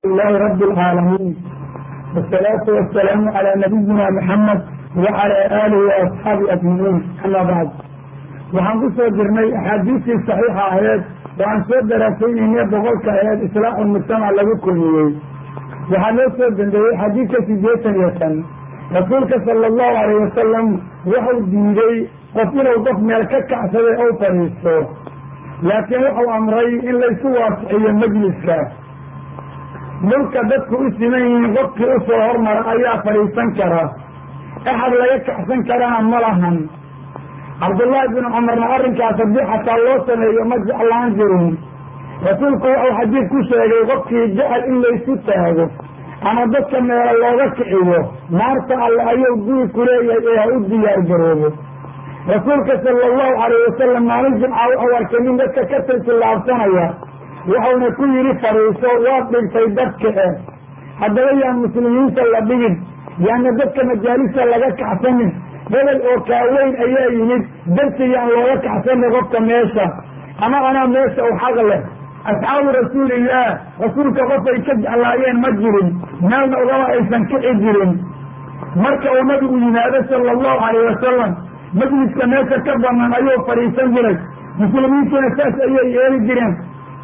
لله رب العالمين والصلاة والسلام على نبينا محمد وعلى آله وأصحابه أجمعين أما بعد waxaan ku soo jirnay axaadiistii saxiixa aheed oo aan soo daraasaynayna boqolka aheed islaaxu mujtamac lagu kulmiyey waxaa loo soo dambeeyey xadiidka sideetan iyo tan rasuulka sala allahu alayh wasalam wuxuu diiday qof inuu qof meel ka kacsaday ou fadhiisto laakiin wuxuu amray in laysu waasixiyo majliska dhulka dadku u siman yihiin qofkii u soo hormara ayaa fadhiisan kara axad laga kacsan karana ma lahan cabdullaahi binu cumarna arrinkaas haddii xataa loo sameeyo ma jeclaan jirin rasuulku wuxuu xadiid ku sheegay qofkii jecel in laysu taago ama dadka meelo looga kiciyo naarta alle ayuu guri ku leeyahay ee ha u diyaar garoobo rasuulka sala allahu calayh wasalam maalin jimca wuxuu arkay nin dadka ka tiltillaabsanaya wuxuuna ku yidhi fadhiiso waad dhigtay dadka eh haddaba yaan muslimiinta la dhigin yaana dadka majaalista laga kacsanin hebel oo kaaweyn ayaa yimid darsi yaan looga kacsanin qofka meesha ama anaa meesha u xaq leh asxaabu rasuulillaah rasuulka qofay ka jeclaayeen ma jirin meelna ugama aysan kici jirin marka uu nabigu yimaado sala allahu calayh wasalam majliska meesha ka banaan ayuu fadhiisan jiray muslimiintuna saas ayay yeeli jireen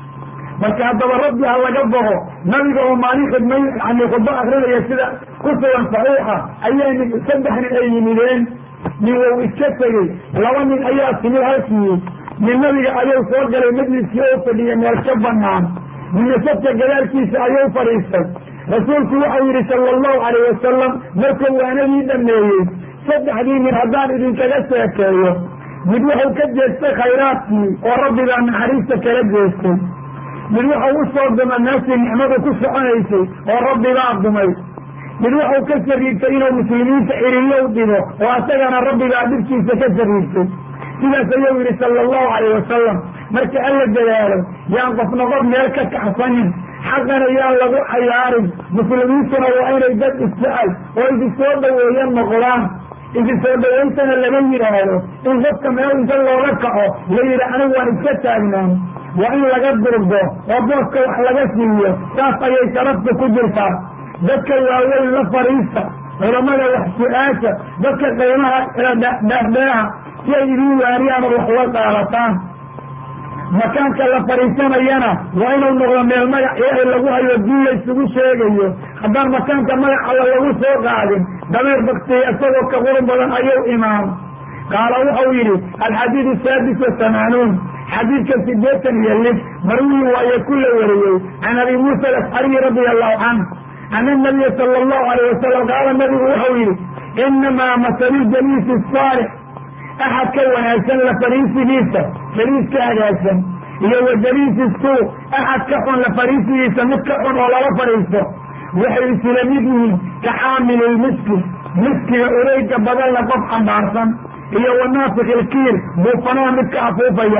marka haddaba rabbi ha laga boqo nabiga oo maalin khidmay yani khudbo akrinaya sida ku sugan saxiixa ayaa nin saddex nin ay yimideen nin wou iska tegey laba nin ayaa timid halkii nin nabiga ayuu soo galay majliskii oo fadhiyay meel ka banaan ninna sadka gadaalkiisa ayuu fadhiistay rasuulku waxau yidhi sala allahu calayh wasalam markuu waanadii dhameeyey saddexdii nin haddaan idinkaga sheekeeyo mid wuxuu ka jeestay khayraadkii oo rabbibaa naxariista kala jeestay mid wuxuu u soo duma meeshii nicmadu ku soconaysay oo rabbibaa dumay mid wuxuu ka sariigtay inuu muslimiinta ciriyow dhibo oo asagana rabbibaa dhibkiisa ka sariigtay sidaas ayuu yidhi sala allahu calayh wasalam marka alla dadaalo yaan qofna qof meel ka kacsanin xaqana yaan lagu cayaarin muslimiintuna waa inay dad isjecel oo idi soo dhaweeyan noqdaan idi soo dhawayntana laga yidhaahdo in qofka meel inta looga kaco la yidhi anigu waan iska taagnaan waa in laga durgo oo booska wax laga siiyo saas ayay sharafta ku jirtaa dadka waaweyn la fadhiista culamada wax su-aasha dadka qiimaha dheerdheeraha si ay idin waariyaan oo wax uga qaadataan makaanka la fadhiisanayana waa inuu noqdo meel magac ilaahay lagu hayo dii laysugu sheegayo haddaan makaanka magac alla lagu soo qaadin dameer baktiya isagoo ka qurun badan ayuu imaan qaala wuxuu yidhi alxadiid asaadis wahamaanuun xadiidka sideetan iyo lix marwiyi waaye ku la wariyey can abi muusa alasxariyi radia allahu canh ana nabiya sala allahu alayh wasalam qaala nabigu wuxuu yidhi inamaa masalu jaliisi asaalix axad ka wanaagsan la fariisigiisa jaliiska hagaagsan iyo wa jaliisi suu axad ka xun la fariisigiisa mid ka xun oo lala fadhiisto waxay isula mid yihiin ka xaamililmiski miskiga ureyga badanla qof xambaarsan iyo wanaafiq ilkiir buufanaha midka afuufaya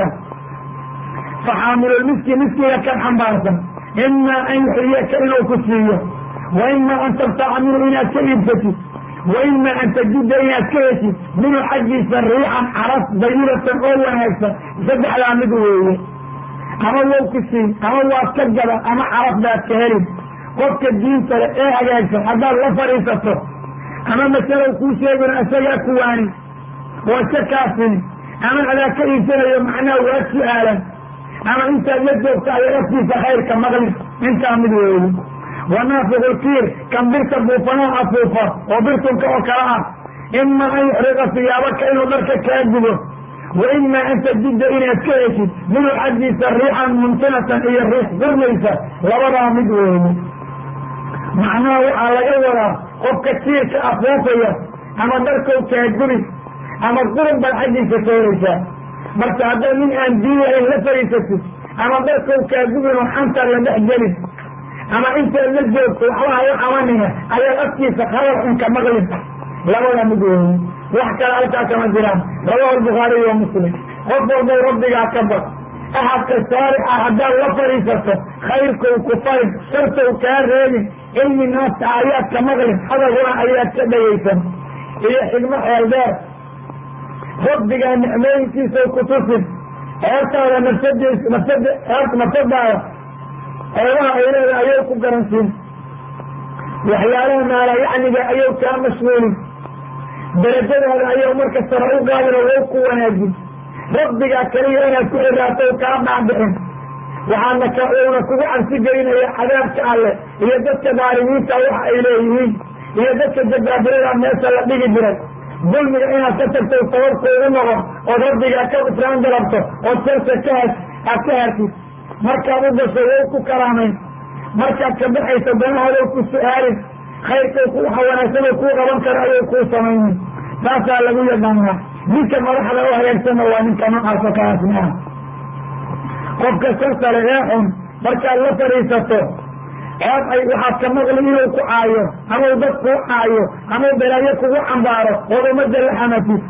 fa xaamilulmiski miskiga kan xambaarsan imaa an yuxyiyaka inuu ku siiyo wa imaa an tabtaca minhu inaad ka iibsatid wa imaa an tajida inaad ka heshid minhu xaggiisa riixan caraf dayibatan oo wanaagsan saddexdaa mid weeye ama wow ku siin ama waad ka gada ama caraf baad ka helin qofka diinta le ee hagaagsan haddaad la fadhiisato ama masalow kuu sheegina isagaa kuwaani oo iska kaasini ama adaa ka iibsanayo macnaha waa su-aalan ama intaad la joogta ayaa afkiisa khayrka maqli intaa mid weeye wanaafiqulkiir kan birta buufanaha afuufa oo birtunka oo kale ah imaa an yuxriqa siyaabaka inuu dharka kaa gudo wa imaa an tajida inaad ka heshid minuu xaggiisa riixan mumtinatan iyo riix gurmaysa labadaa mid weeye macnaha waxaa laga wadaa qofka kiirka afuufaya ama dharkow kaaguri ama qurun baad xaggiisa ka helaysaa marka haddaad nin aan diin lahayn la fadhiisatid ama dharkow kaagubin oo xantaad la dhex gelin ama intaad la joogto waxba hala qabanina ayaad afkiisa khabar xun ka maqlin labada mid weeye wax kale halkaa kama jiraan rawahu albukhaariy wa muslim qof walbow rabbigaa ka bad axadka saalixa haddaad la fadhiisato khayrkow ku farin shartow kaa reebin cilmi naasta ayaad ka maqlin hadalkuna ayaad ka dhegaysan iyo xigmo xeel dheer rabbigaa nicmooyinkiisa ku tusin heertaada nafsadiis nafsad nafsadaada hoogaha ay leedahay ayay ku garansiin waxyaalaha maala yacniga ayay kaa mashguulin darajadaada ayay marka sare u qaadin oo wow ku wanaajin rabbigaa keliya inaad ku xiraato kaa dhaadhicin waxaana ka uuna kugu cabsi gelinaya cadaabka alle iyo dadka daalimiinta waxa ay leeyihiin iyo dadka jabaabirada meesha la dhigi jiray dulmiga inaad ka tagto sababkoogu noqon ood rabbigaa ka israan dalabto ood sarsa ka has aad ka hartid markaad u gasho wow ku karaamayn markaad ka baxayso danahoodow ku su-aalin khayrkay waxa wanaagsanoo kuu qaban karo ayay kuu samaynin taasaa lagu yaqaanaa ninka madaxda u hagaagsanna waa ninka noocaasa kaasna ah qofka sarsale ee xun markaad la fadhiisato ceeb ay waxaad ka maqli inuu ku caayo amau dad kuu caayo amau balaayo kugu cambaaro ood ummadda la xamatid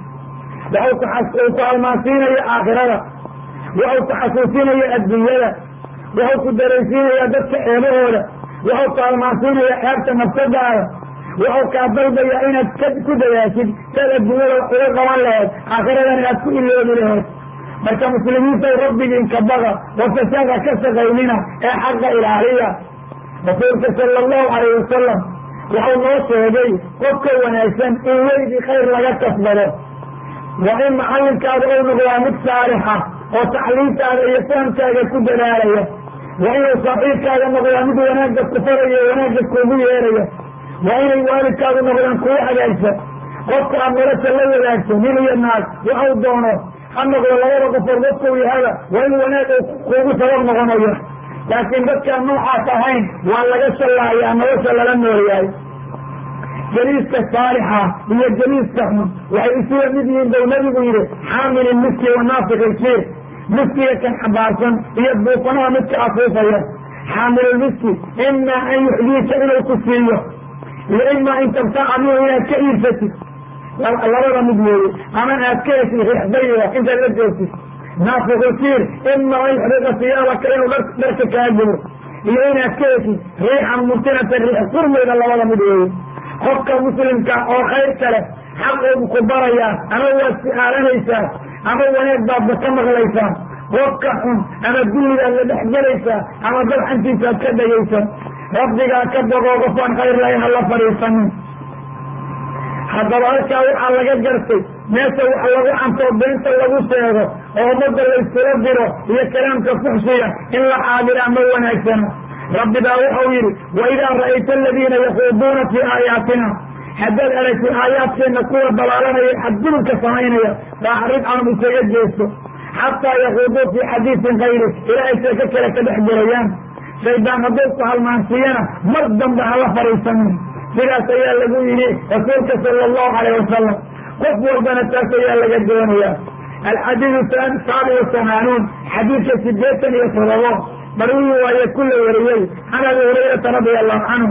waxuu ku halmaansiinaya aakhirada waxuu ku xasuusinaya adduunyada waxuu ku daraysiinaya dadka ceebahooda waxuu ku halmaansiinaya ceebta nafsadaada waxuu kaa dalbaya inaad ku dadaashid saad adduunyada wax uga qaban laheed aakhiradan aad ku iloobi laheed marka muslimiinta rabbigiinka baga oo fasaada ka shaqaynina ee xaqa ilaaliya rasuulka sala allahu calayh wasalam wuxuu noo sheegay qofka wanaagsan in weydii khayr laga kasbado waa in macallinkaada ou noqdaa mid saalixa oo tacliintaada iyo fahamkaaga ku dadaalaya waa inuu saaxiibkaaga noqdaa mid wanaagga ku faraya wanaagga kuugu yeeraya waa inay waalidkaadu noqdaan kugu hagaagsan qofka aad nolosha la wadaagto nin iyo naag waxau doono ha noqdo labada qofood dadkuu yahada waa in wanaag uu kuugu sabab noqonayo laakiin dadkaan noocaas ahayn waa laga shallaayaa nolosha lala noolyahay jaliiska saalixa iyo jaliiska xun waxay isuga mid yihiin bau nabigu yidhi xaamili miski wa naafik ilkiir miskiga kan xabaarsan iyo buufanaha midka afuufaya xaamilulmiski imaa an yuxdiika inuu ku siiyo iyo imaa in tabtaca minhu inaad ka iibsatid labada mid weeye ama aad ka heshid riixdayda intaad la joogtid naafikulkiir imaa an yuxdiqa siyaabaka inuu dharka kaa gubo iyo inaad ka heshid riixan murtinatan riix furmayda labada mid weeye qofka muslimka oo khayr kale xaqoodu ku barayaa ama waad su-aalanaysaa ama wanaag baadba ka maqlaysaa qofka xun ama gulligaad la dhex gelaysaa ama dabxantiisaad ka dhegaysan rabbigaa ka boqoo qofaan khayr lahayn ha la fadhiisanin haddaba halkaa waxaa laga gartay meesha wax lagu cantoo beenta lagu sheego oo ummadda layskula diro iyo kalaamka fuxshiya in la xaadiraa ma wanaagsana rabbi baa wuxuu yidhi waidaa ra'ayta aladiina yakuuduuna fii aayaatina haddaad aragtid aayaadkeenna kuwa dalaalanaya xadgudubka samaynaya faacrid canhum isaga jeesto xataa yakuuduu fii xadiisin kayri ilaa ay sheeko kale ka dhex gelayaan shaydaan hadduu ku halmaansiiyana mar dambe hala fadhiisanin sidaas ayaa lagu yidhi rasuulka sala allahu calayh wasalam qof walbana taas ayaa laga doonayaa alxadiidu saabi wa samaanuun xadiidka sideetan iyo todobo marwii waaye kula wariyey can abi hurayrata radia allahu canhu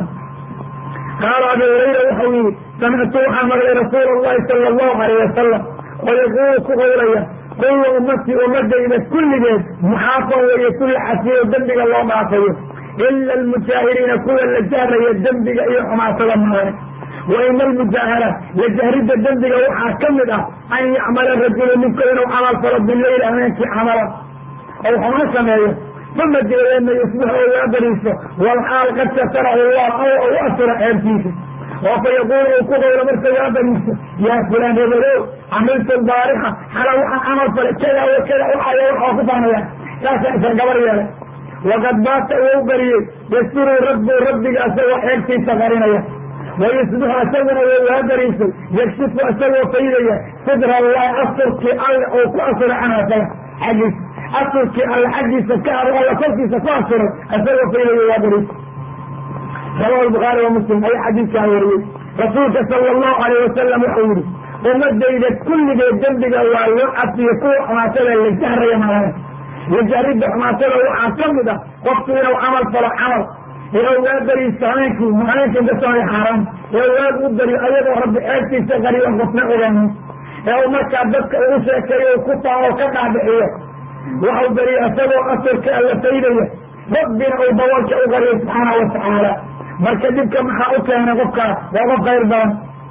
qaala abi hurayra wuxuu yihi samictu waxaan maqlay rasuula allahi sala allahu alayh wasalam oo yaquulu ku qowlaya kullu ummatii ummadayda kulligeed muxaafan weeye kulla xasiyo dembiga loo dhaafayo ila almujaahiriina kuwa la jahraya dembiga iyo xumaatada maane wa ina almujaahara la jahridda dembiga waxaa ka mid ah an yacmala rajulu ninku inuu camal falo bileyl habeenkii camala ou xumaan sameeyo uma deedeedna yusbix oo waa bariiso walxaal qad satarahu llah aw u asura ceebtiisa oo fa yaquulu uu ku qowlo marka waa bariiso yaa fulaan hebelow camiltu lbaarixa xala waxaan camal falay kada wa kada waxaya waxaa ku faanaya saasa isan gabar yeelay waqad baata wou bariyey yasturu rabbu rabbiga isagoo xeegtiisa qarinaya wayusbixu isaguna wou waa bariisay yakshifu isagoo faydaya sidra allahi asturkii alle oo ku asuray canhu isaga xaggiisa asurkii alle xaggiisa ka aro alla korkiisa ku asuray isagoo faydaya waa bariisay rawahu lbukhaari wa muslim ayaa xadiidkaa wariyey rasuulka sala allahu alayh wasalam wuxuu yihi ummadayda kulligeed dembiga waa loo cafiyo kuwa xumaatada la jahraya malale la jahridda xumaatada waxaa ka mid ah qofku inuu camal falo camal ee waa beriisto habeenkii habeenkii kasoonay xaaraan ee waag u beriyo ayagoo rabbi ceebtiisa qariban qofna ogaanin ee uu markaa dadka ugu sheekeeyo ku taa oo ka dhaadhixiyo waxau beriyo isagoo asurka alla faydaya rabbina uu daboolka u qariyo subxaana wa tacaala marka dhibka maxaa u keenay qofkaas waa qof khayr badan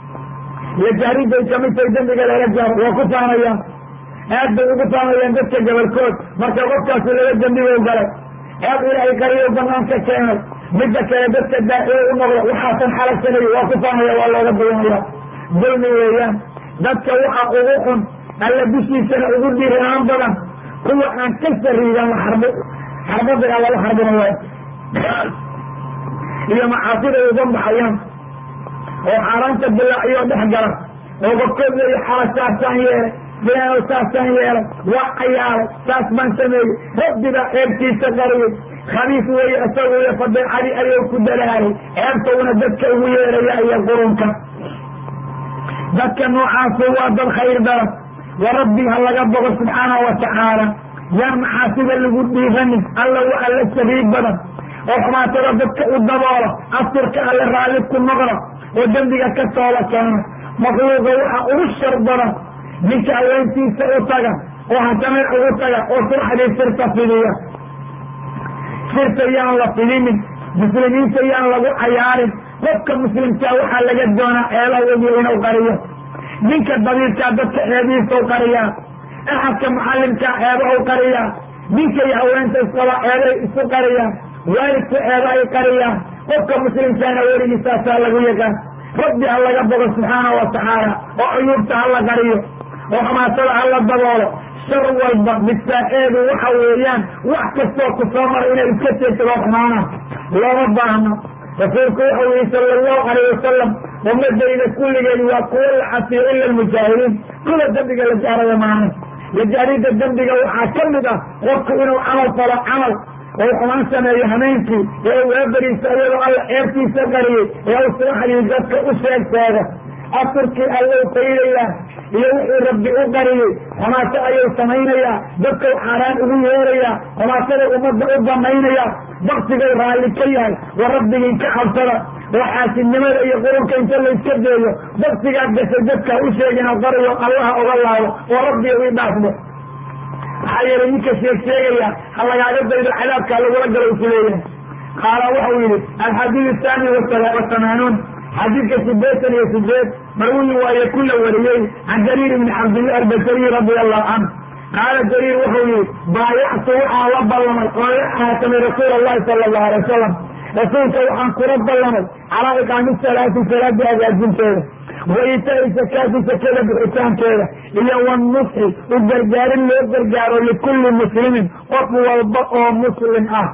la jahriday kamid tahay dembiga lala jahro waa ku faanayaan aad bay ugu faamayaan dadka gobolkood marka qofkaasi laga dembigow galay ceeb ilaahay qariyo banaanka keenay midda kale dadka daaciye u noqda waxaasan xalagsanay waa ku faanaya waa looga bayanaya dulmi weeyaan dadka waxa ugu xun alla dushiisana ugu dhiiraan badan kuwa aan ka sariigan xarbo xarbadaga lala xarbinaya iyo macaasida uga baxayaan oo xaaraanta bilaaciyo dhex gala oo gobkood leeya xala saasaan yeelay filaano saasaan yeelay waa cayaalay saas baan sameeyey rabbigaa ceebtiisa qariyey khabiis weeye isagu iyo fadeecadii ayuu ku dalaalay ceebtowna dadka ugu yeeraya iyo qurunka dadka noocaasu waa dad khayr daran wa rabbi ha laga bogo subxaanahu watacaala yaan macaasida lagu dhiiranin alla wa alla sariig badan oo xumaatada dadka u daboola asturka alle raalli ku noqda oo dembiga ka tooba keena makhluuqa waxa ugu shar badan ninka haweentiisa u taga oo hasameen ugu taga oo subaxdii sirta fidiya sirta yaan la fidinin muslimiinta yaan lagu cayaarin qofka muslimkaa waxaa laga doonaa eela wegi inuu qariyo ninka dabiirkaa dadka eebihiisau qariyaa axadka mucallimkaa eebahau qariyaa ninka iyo haweenta isqaba eebay isu qariyaan waalidku eeba ay qariyaan qofka muslimkaana weligiisaasaa lagu yaqaan rabbi ha laga bogo subxaana wa tacaala oo cuyuubta ha la qariyo oo xamaasada ha la daboolo shar walba midfaaceedu waxa weeyaan wax kastoo ku soo mara inay iska jeegtado xumaana looma baahno rasuulku wuxuu yihi sala allahu alayh wasalam ummadayda kulligeed waa kuwo la cafiyo ila almujaahiriin kuwa dembiga la jaaraya maana lajaaridda dembiga waxaa ka mid ah qofku inuu camal falo camal oo xumaan sameeyo hameenkii ee uu eeberiisa iyadoo alla ceebtiisa qariyey ee uu subaxdii dadka u sheeg sheego asurkii allou faydayaa iyo wuxuu rabbi u qariyey xumaaso ayuu samaynayaa dadkau xaaraan ugu yeerayaa xumaasaday ummadda u banaynaya baksigay raalli ka yahay wa rabbigii ka cabsada oo xaasidnimada iyo qurunka inta layska deeyo baksigaa gashay dadka u sheegina qariyo allaha oga laabo oo rabbiga ii dhaafmo maxaa yeelay ninka sheeg sheegaya ha lagaaga daydo cadaabkaa lagula galo isu leeyahay qaala waxau yihi alxadiid athani wasamaanuun xadiidka sideetan iyo sideed marwiyi waaye ku la wariyey can jariir ibni cabdillah albasariy radia allahu canhu qaala jariir wuxuu yihi baayactu waxaan la ballamay oo la xaakamay rasuul allahi sala allahu alay wasalam rasuulka waxaan kula ballamay calaa iqaami salaati salaada hagaajinteeda wa iitaai sakaati sakada bixitaankeeda iyo wanusxi u gargaarin loo gargaaro likulli muslimin qof walba oo muslim ah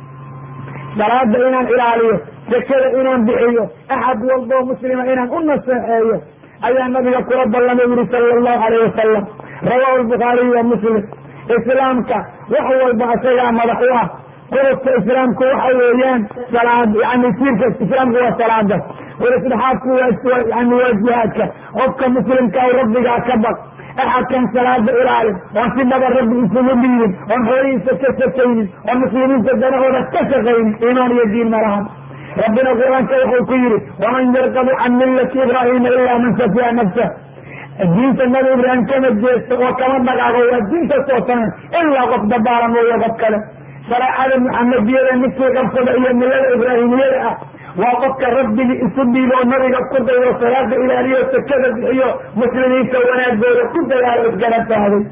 salaada inaan ilaaliyo sakada inaan bixiyo axad walboo muslima inaan u naseexeeyo ayaa nabiga kula ballamay yihi sala allahu alayh wasalam rawahu lbukhaariy wa muslim islaamka wax walba isagaa madax u ah qodobka islaamku waxa weeyaan salaad yani siirka islaamku waa salaada qodobdhexaadku waa yani waa jihaadka qofka muslimka u rabbigaa ka baq axadkan salaada ilaalin oon si dhaba rabbi isugu dhiibin oon xoolihiisa ka sakaynin oon muslimiinta danahooda ka shaqaynin iimaan iyo diin malahan rabbina qur-aanka wuxuu ku yihi waman yarqabu can millati ibraahima ilaa man safiha nafsah diinta nabi ibraahim kama jeesto oo kama dhaqaaqo waa diinta soosanan ilaa qof dabaala mooyo qof kale shareecada muxamadiyada ninkii qabsada iyo millada ibraahimiyada ah waa qofka rabbigii isu dhiibo oo nabiga ku daydo salaada ilaaliyo sakada bixiyo muslimiinta wanaagooda ku dadaalo isgarabtaaday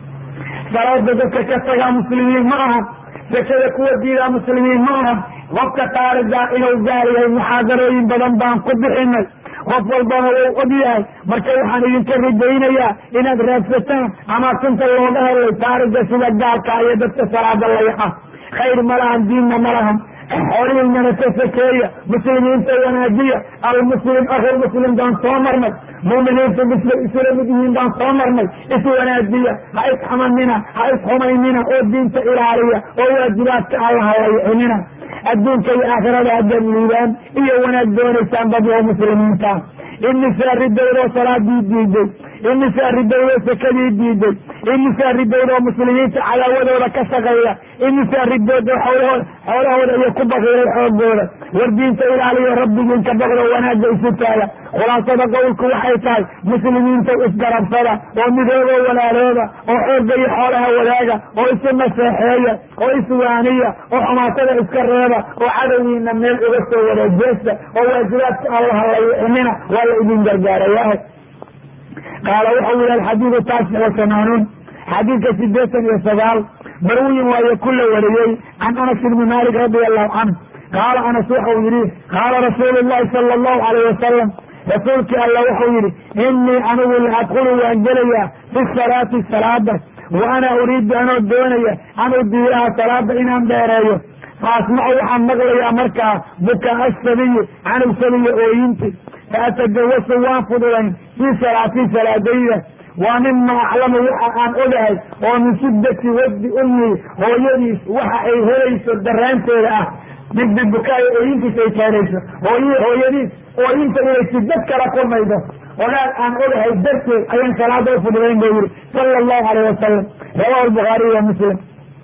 salaada dadka ka tagaa muslimiin ma aha sakada kuwa diidaa muslimiin ma aha qofka taarigaa inuu gaar yahay muxaadarooyin badan baan ku bixinay qof walbana wuu og yahay marka waxaan idinka ridaynayaa inaad raadsataan ama sunta looga helay taariga sida gaalka iyo dadka salaada layaca khayr ma lahan diinna ma lahan xoolihiinana ka sakeeya muslimiinta wanaajiya almuslim akhul muslim baan soo marnay muuminiintu misla isula mid yihiin baan soo marnay is wanaajiya ha isxamanina ha isxumaynina oo diinta ilaaliya oo waajibaadka allaha layicinina adduunka iyo aakhirada haddaad liibaan iyo wanaag doonaysaan dadoo muslimiinta imisaa ridowdoo salaadii diiday imisaa ridowdoo sakadii diiday imisaa ridowdoo muslimiinta cadaawadooda ka shaqeeya imisaa ridoodo xoolahooda xoolahooda iyo ku bakiiray xoogooda war diinta ilaaliyo rabbigiin ka baqdo wanaagga isu taaga khulaasada qowlku waxay tahay muslimiinta isgarabsada oo midoobo walaalooda oo xoogga iyo xoolaha wadaaga oo isu naseexeeya oo iswaaniya oo xumaatada iska reeba oo cadowgiina meel uga soo wada jeesta oo waajibaadka allaha layicinina waa la idin gargaarayahay qaala wuxuu yihi alxadiidu taasic wa samaanuun xadiidka sideetan iyo sagaal marwiyin waayo ku la wariyey can anas ibni malik radia allahu canhu qaala anas waxau yidhi qaala rasuulu llahi sala allahu alayh wasalam rasuulkii alla wuxuu yidhi inii anigu la adkulu waan gelayaa fi salaati salaada wa ana uriidu anoo doonaya an udiiraha salaada inaan dheereeyo fa asmacu waxaan maqlayaa markaa bukaa asabiyi canug sabiya ooyinti fa atadawasu waan fududayn fii salaatii salaadayda waa mima aclamu waxa aan ogahay oo min shiddati wadi ummi hooyadiis waxa ay helayso daraanteeda ah midbi bukaayo ooyintiis ay keenayso hooy hooyadiis ooyinta inay sidad kala kulmaydo ogaal aan ogahay darteed ayaan salaada u fududayn buu yihi sala allahu alayh wasalam rawahu lbukhaariy wa muslim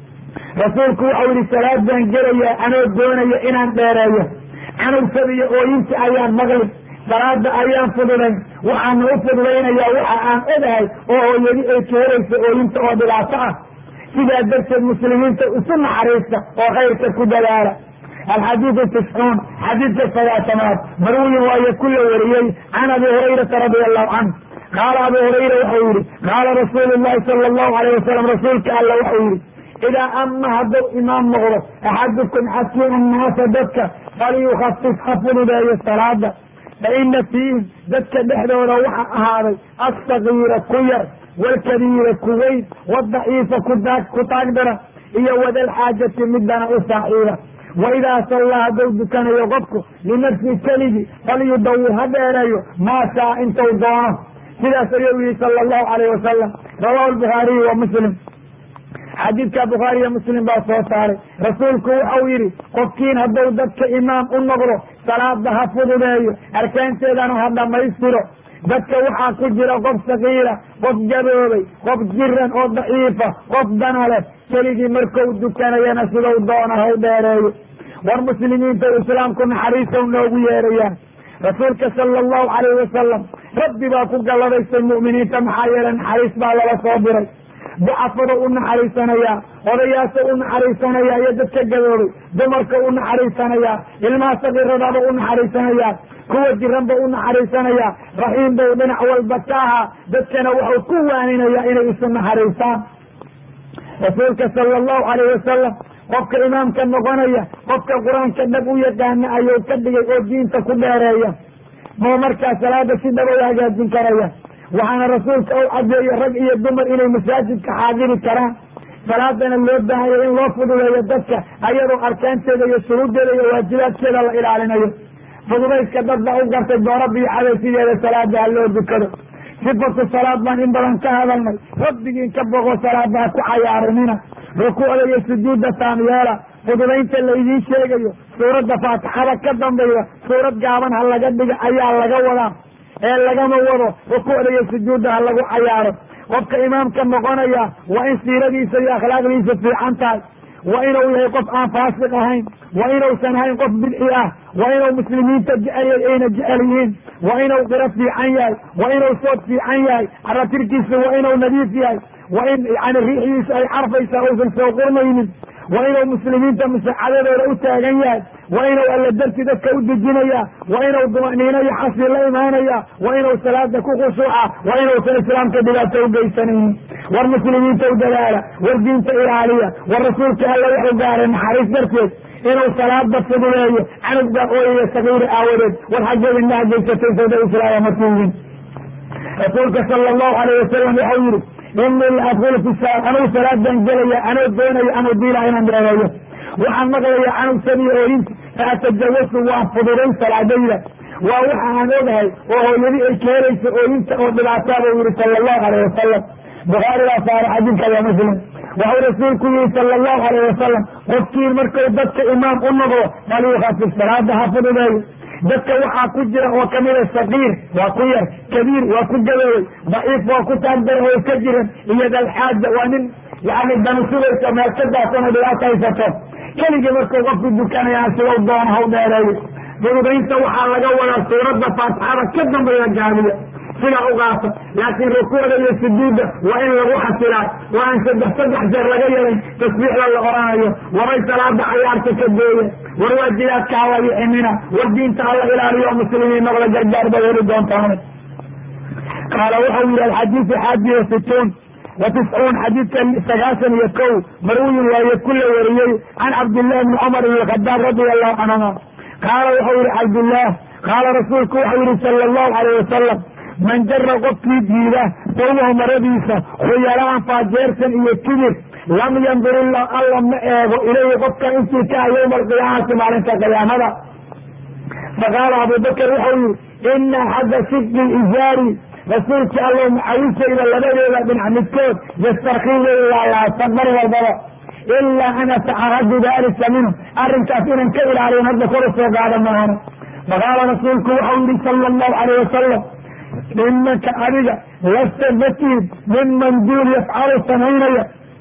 rasuulku waxau yihi salaadaan gelayaa anoo doonaya inaan dheereeyo canugsabiyo ooyinta ayaan maqlin salaada ayaan fududayn waxaana u fududaynayaa waxa aan ogahay oo hooyadi ay ka helayso ooyinta oo dhibaato ah sidaa darteed muslimiinta isu naxariista oo khayrka ku dadaala alxadiidu tiscuun xadiidka sagaatamaad marwiyin waayo ku la wariyey can abi hurayrata radia allahu canhu qaala abu hurayra waxau yihi qaala rasuulu llahi sala allahu alayh wasalam rasuulka alla waxau yihi idaa ama hadduu imaam noqdo axadukum xakiim annaasa dadka falyukhafif ha fududeeyo salaada fa ina fiihim dadka dhexdooda waxa ahaaday assagiira ku yar waalkabiira ku weyn wadaciifa kudaa ku taagdaran iyo wadalxaajati midana u saaxiiba waidaa sallaa hadduu dukanayo qofku linafsi keligi falyudawir ha dheereeyo maa shaa intuu doono sidaas ayuu yihi sala allahu alayh wasalam rawahu lbukhaariyu wa muslim xadiidka bukhaariyo muslim baa soo saaray rasuulku waxau yidhi qofkiin hadduu dadka imaam u noqdo salaada ha fududeeyo arkaanteedana ha dhammaystiro dadka waxaa ku jira qof sakiira qof gaboobay qof jiran oo daciifa qof dana leh keligii markuu dukanayana sidau doona haw dheereeyo war muslimiinta islaamku naxariisow noogu yeerayaan rasuulka sala allahu calayh wasalam rabbi baa ku galladaystay mu'miniinta maxaa yeelay naxariis baa lala soo diray ducafada u naxariisanayaa odayaasha u naxariisanayaa iyo dadka gaboobay dumarka u naxariisanayaa ilmaha sakiiradaaba u naxariisanayaa kuwa jiranba u naxariisanayaa raxiim bau dhinac walba ka ahaa dadkana wuxuu ku waaninayaa inay isu naxariistaan rasuulka sala allahu alayh wasalam qofka imaamka noqonaya qofka qur-aanka dhab u yaqaana ayuu ka dhigay oo diinta ku dheereeya moo markaa salaada si dhab u hagaajin karaya waxaana rasuulka u cadeeye rag iyo dumar inay masaajidka xaadiri karaan salaadana loo baahaya in loo fududeeyo dadka ayadoo arkaanteeda iyo shuruuddeeda iyo waajibaadkeeda la ilaalinayo fududayska dad baa u gartay dooro biixada sideeda salaada ha loo dukado sifatu salaad baan in badan ka hadalnay rabbigiin ka boqo salaada ha ku cayaarinina rukuucda iyo sujuudda taamyeela fududaynta laydiin sheegayo suuradda faatixada ka dambayda suurad gaaban ha laga dhiga ayaa laga wadaa ee lagama wado rukuucda iyo sujuudda ha lagu cayaaro qofka imaamka noqonaya waa in siiradiisa iyo akhlaaqdiisa fiican tahay waa inuu yahay qof aan faasiq ahayn waa inuusan ahayn qof bidci ah waa inuu muslimiinta jecelyay ayna jecel yihiin waa inuu qiro fiican yahay waa inuu sood fiican yahay caratirkiisa waa inuu nadiif yahay waa in yani riixiisa ay carfaysaa uusan soo qurmaynin waa inuu muslimiinta musaacadadooda u taagan yahay waa inuu alla darti dadka u dejinaya waa inuu dumaniino iyo xasbi la imaanaya waa inuu salaada ku khushuuca waa inuusan islaamka dhibaato u geysanaynin war muslimiinta u dadaala war diinta ilaaliya war rasuulka alla wuxuu gaaray naxariis darteed inuu salaada fuduleeyo canug baa ooyaya sagiiri aawadeed war xaggeed indhaha geysatay sawda islaama markuugin rasuulka sala allahu alayh wasalam waxau yihi inii la adkulu fi sa anugu salaadan gelaya anoo doonaya anuu diila inaan dheereeyo waxaan maqlaya canug sabiya ooyinta fa atajawasu waan fududayn salaadayda waa waxa aan ogahay oo hooyadi ay keenayso ooyinta oo dhibaataa buu yihi sala allahu alayh wasalam bukhaari baa saara xadiidka waa muslim waxuu rasuulku yihi sala allahu alayh wasalam qofkiin markuu dadka imaam u noqdo falyukhafif salaada ha fududeeyo dadka waxaa ku jira oo kamida sakiir waa ku yar kabiir waa ku gaboobay daciif waa ku taagdara oo ka jiran iyo dalxaaja waa nin yani danu sugaysa meel ka daasano dhibaata haysato keligii markuu qofku dukanayaan sidau doona haw dheereeyo fududaynta waxaa laga wadaa suuradda faatixada ka dambeeya gaabiya sidaa u qaato laakiin rukuucda iyo sujuudda waa in lagu xasilaa waa aan saddex saddex jeer laga yelayn tasbiixda la oranayo waray salaada cayaarta ka deeya war waajibaadka hala yixinina war diinta hala ilaaliyo muslimiin noqda gargaar bay heli doontaan qaala wuxuu yihi alxadiidu xaadi wa situun wa tiscuun xadiidka sagaashan iyo kow marwiyin waaye ku la wariyey can cabdillahi bni cumar ibn khadaab radia allahu canhuma qaala wuxuu yihi cabdillaah qaala rasuulku wuxuu yihi sala allahu alayh wasalam man jara qofkii jiida dawmahu maradiisa khuyaraan faajeersan iyo kibir lam yandur illah alla ma eego ilayhi qofka intii ka ah yowma alqiyaamati maalinta qiyaamada faqaala abubakar wuxuu yihi ina axadda sidqi izaari rasuulkii allow macawisayda labadeeda dhinac midkood yastarkii way laalaatan mar walbaba ilaa an atacaradu dalika minhu arrinkaas inaan ka ilaaliyan hadda kor usoo qaada maahane faqaala rasuulku waxau yihi sala allahu alayh wasalam imanka adiga lasta matihid miman duul yafcalu samaynaya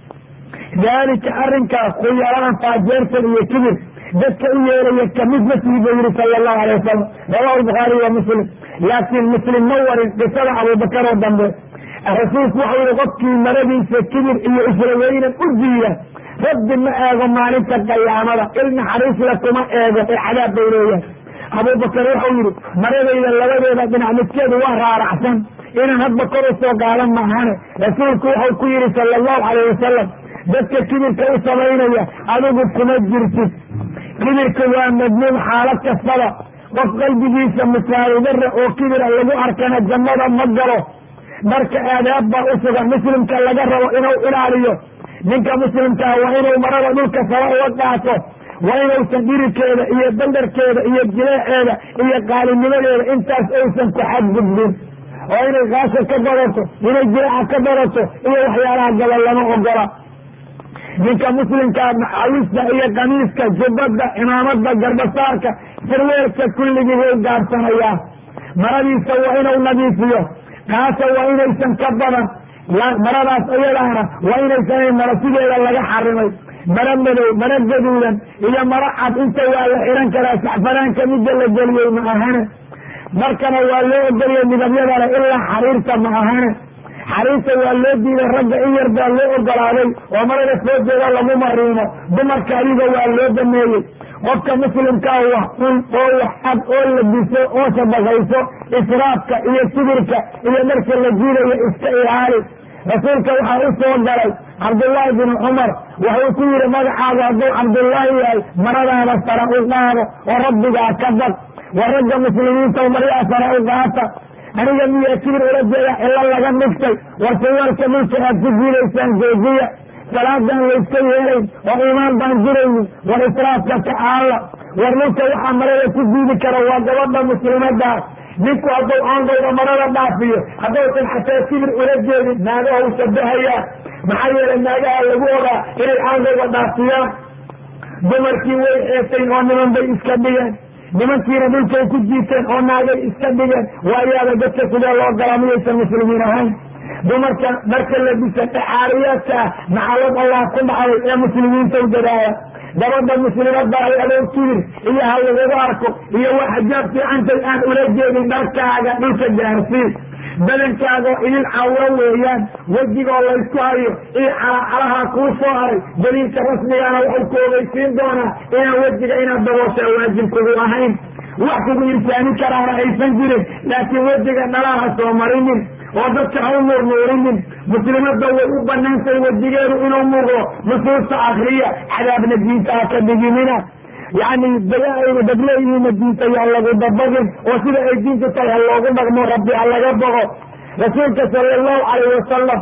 daalika arrinkaas khuyaraan faajeersan iyo kibir dadka u yeelaya kamid masihi buu yihi sala allahu alayh wasalam rawahu lbukhaariy wa muslim laakiin muslim ma warin qisada abubakar oo dambe rasuulku waxau yihi qofkii maradiisa kibir iyo israweynan u diida rabbi ma eego maalinta qiyaamada il naxariisla kuma eego ee cadaab bay leeyahay abubakar wuxuu yihi maradayda labadeeda dhinac midkeedu waa raaracsan inaan hadba kor usoo qaadan maahane rasuulku wuxuu ku yihi sala allahu alayh wasalam dadka kibirka u samaynaya adigu kuma jirtid kibirka waa madmuum xaalad kastaba qof qalbigiisa misaaludara oo kibira lagu arkana jannada ma galo marka aadaab baa u sugan muslimka laga rabo inuu ilaaliyo ninka muslimkaa waa inuu marada dhulka saba uga qaato waa inuusan dhirikeeda iyo bandarkeeda iyo jileeceeda iyo qaalinimadeeda intaas uusan ku xadgudbin oo inay kaasha ka badato inay jileeca ka badato iyo waxyaalaha gabal lama ogola ninka muslimkaa maxawista iyo kamiiska jubbada cimaamada garbasaarka sarweelka kulligii way gaabsanayaa maradiisa waa inuu nadiifiyo kaasa waa inaysan ka badan maradaas iyadaana waa inaysan mara sideeda laga xarimay mara madow mara gaduudan iyo mara cad inta waa la xihan karaa saxfanaanka midda la geliyey ma ahane markana waa loo ogoliyey midabyadale ilaa xariirta ma ahane xariirta waa loo diiday ragga in yar baa loo ogolaaday oo marada foojeeda lagu mariimo dumarka adiga waa loo dameeyey qofka muslimkaa wax un oo wax cad oo labiso oo sadaqayso israafka iyo kibirka iyo marka la jiidayo iska ilaali rasuulka waxaa u soo galay cabdullaahi binu cumar wuxuu ku yihi magacaadu hadduu cabdullaahi yahay maradaada sara u qaado oo rabbigaa ka bad waa ragga muslimiinta maryaa sara u qaata aniga miyaa kibir ula jeeda cilo laga dhigtay war sawaalka dhulka aad ku jiidaysaan joojiya salaadan layska yeelayn oo iimaan baan jiraynin war israafka ka aalla war dhulka waxaa marada ku diidi kara waa gabadha muslimadaas ninku hadduu aangowda marada dhaafiyo haddaysan xataa kibir ula jeedin naagaha u shabahayaa maxaa yeelay naagaha lagu ogaa inay aangowda dhaafiyaan dumarkii way xeetayn oo niman bay iska dhigeen nimankiina dhulkay ku jiiteen oo naagay iska dhigeen waayaaba dadka sidee loo galaa miyaysan muslimiin ahayn dumarka marka la bisa dhaxaariyaadka ah maxalad allah ku dhacday ee muslimiinta u dadaaya gabadha muslimadda ay adoo kibir iyo ha lagugu arko iyo waa xajaab fiicantay aan ula jeedin dharkaaga dhulka gaarsiin badankaaga idil cawro weeyaan wejigoo laysku hayo iyo calacalaha kuu soo haray daliilka rasmigaana waxay ku ogeysiin doonaa inaan wejiga inaad daboosha waajib kugu ahayn wax kugu irsaani karaana aysan jirin laakiin wejiga dhalaha soo marinin oo dadka ha u nuurnuurinin muslimadda way u banaantay wejigeedu inuu muuqdo nusuusta akriya cadaabna diinta ha ka dhigimina yani dayaayna dableeyihiina diinta yaa lagu dabagin oo sida ay diintu tahay ha loogu dhaqmo rabbi ha laga bogo rasuulka sala allahu calayh wasalam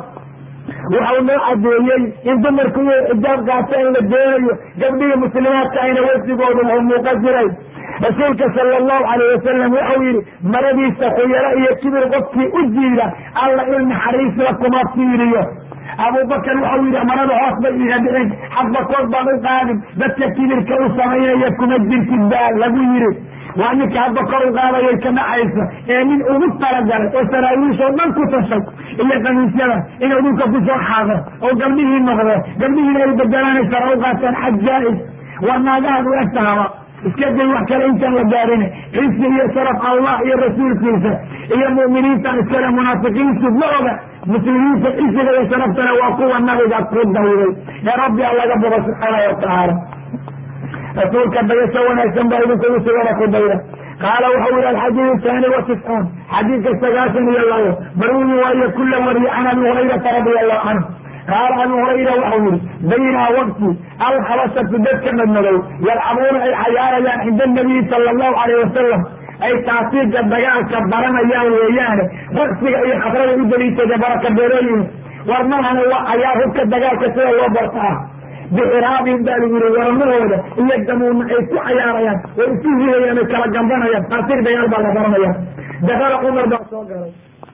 waxau noo cadeeyey in dumarku iyo xijaab qaata in la doonayo gabdhihii muslimaadka ayna wejigoodu oo muuqa jiray rasuulka sala allahu calayh wasalam waxau yihi maradiisa khuyaro iyo kibir qofkii u jiida alla il naxariisla kuma fiiriyo abubakar waxau yihi marada hoos bay iga dhicin xadba kood baan u qaadin dadka kibirka u samaynaya kuma jirtid baa lagu yiri waa ninka hadda kor u qaadayay ka dhacaysa ee nin ugu talagalay oo saraawiishoo dhan ku tashay iyo kamiisyada inuu dhulka kusoo xaado oo gabdhihii noqdo gabdhihiina ay bedelanaysa u qaataan xajaa-is war naagahaad u egtahaba iska day wax kale intaan la gaarin cisi iyo sharaf allah iyo rasuulkiisa iyo mu'miniintan iskale munaafiqiintu ma oga muslimiinta cisiga iyo sharaftana waa kuwa nabiga ku dawday ee rabbi a laga bogo subxaana watacaala rasuulka dayasho wanaagsan baa idinkugu sugana ku dayda qaala wuxuu yihi alxadiid thani wa tiscuun xadiidka sagaashan iyo labo marwiyi waayo kula wariye can abi hurayrata radia allahu canhu qaala abu hurayra waxau yihi baynaa waqti alkhabasatu dadka madmadow yalcabuuna ay cayaarayaan cinda nabiyi sala allahu alayh wasalam ay taasiiga dagaalka baranayaan weeyaane raqsiga iyo khadrada u daliishada baraka beerooyin war mahana waa cayaar hubka dagaalka sida loo barta ah bixiraabin baa lagu yihi waramahooda iyo damuuna ay ku cayaarayaan way isu hidayaan ay kala gambanayaan taasiig dagaal baa la baranaya dakala cumar baa soo galay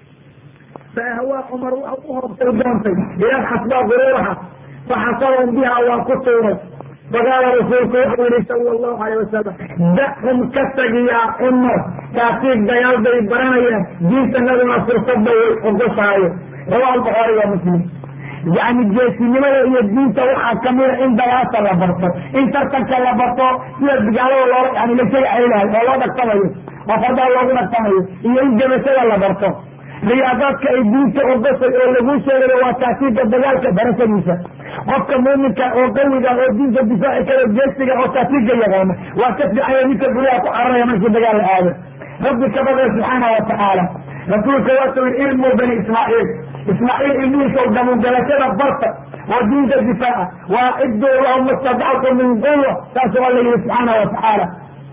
faahwaa cumar waxau u hoobtay doontay ilaa xasbaa quruuraha faxasabahum biha waa ku tuuray faqaala rasuulku wuxuu yihi sala allahu alayh wasalam dahum ka tagiyaa cumar taasiig dagaal bay baranayaan diintanaduna fursadba way ogosaayo rawaha albuxaari waa muslim yani geesinimada iyo diinta waxaa kamida in dagaasa la barto in tartanka la barto sida gaalada loo yani lasaga ceylahay oo loo dhagtamayo oo fardaha loogu dhagtamayo iyo in jabashada la barto riyaadaadka ay diinta ogosay oo laguu sheegayo waa taasiiga dagaalka barashadiisa qofka muuminka oo qawiga oo diinta difaaci karo geesiga oo taasiiga yaqaana waa ka fiicaya ninka guryaha ku cararaya markii dagaal la aado rabbi ka badaya subxaana wa tacaala rasuulka waasuu yii ilmu bani ismaaciil ismaaciil ilmihiisa damugalashada barta oo diinta difaaca waa ciduu lahum mastadactu min quwa saasuu alla yihi subxaana wa tacaala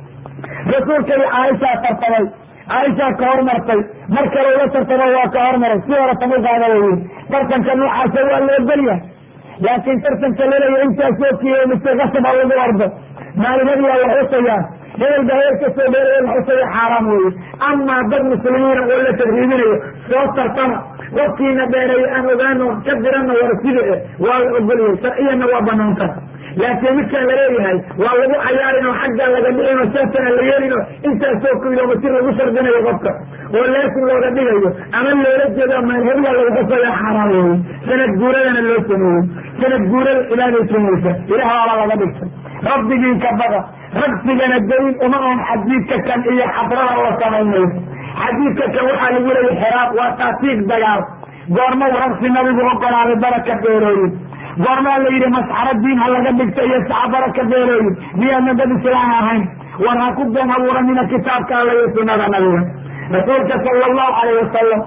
rasuulka iyo caaishaa tartamay caaishaa ka hormartay mar kale ula tartamo waa ka hormaray si hore tamu qaada la yii tartanka noocaasa waa la ogolyahay laakiin tartanka laleeya intaasoo kilomitr qasaba lagu ordo maalimadi waa la xusayaa hebel ba hebel ka soo dheeraya la xusaya xaaraam weeye amaa dad muslimiina oo la tadriibinayo soo tartama qofkiina dheereeya aan ogaano ka dirana war sida e waa la ogolyahay sharciyanna waa banaanta laakiin midkaan laleeyahay waa lagu cayaarin oo xaggaa laga dhicin oo saasana la yeelin oo intaasoo kilomitr lagu shardinayo qofka oo leesin looga dhigayo ama loola jeedo meel hebla lagu qasaya xaaraam weeye sanad guuradana loo sameeyey sanad guurada cibaada samaysa ilaah waala laga dhigtay rabbigiin ka baqa ragsigana dayn uma on xadiidka kan iyo xadrada la samaynayo xadiidka kan waxaa lagu leeyay xiraab waa taasiig dagaal goorma ragsi nabigu ogolaaday baraka beerooyin goormaa la yidhi masxaro diin ha laga dhigta iyo saca baraka beerooyin miyaadna dad islaan ahayn war ha ku been abuuranina kitaabka alla iyo sunada nabiga rasuulka sala allahu alayh wasalam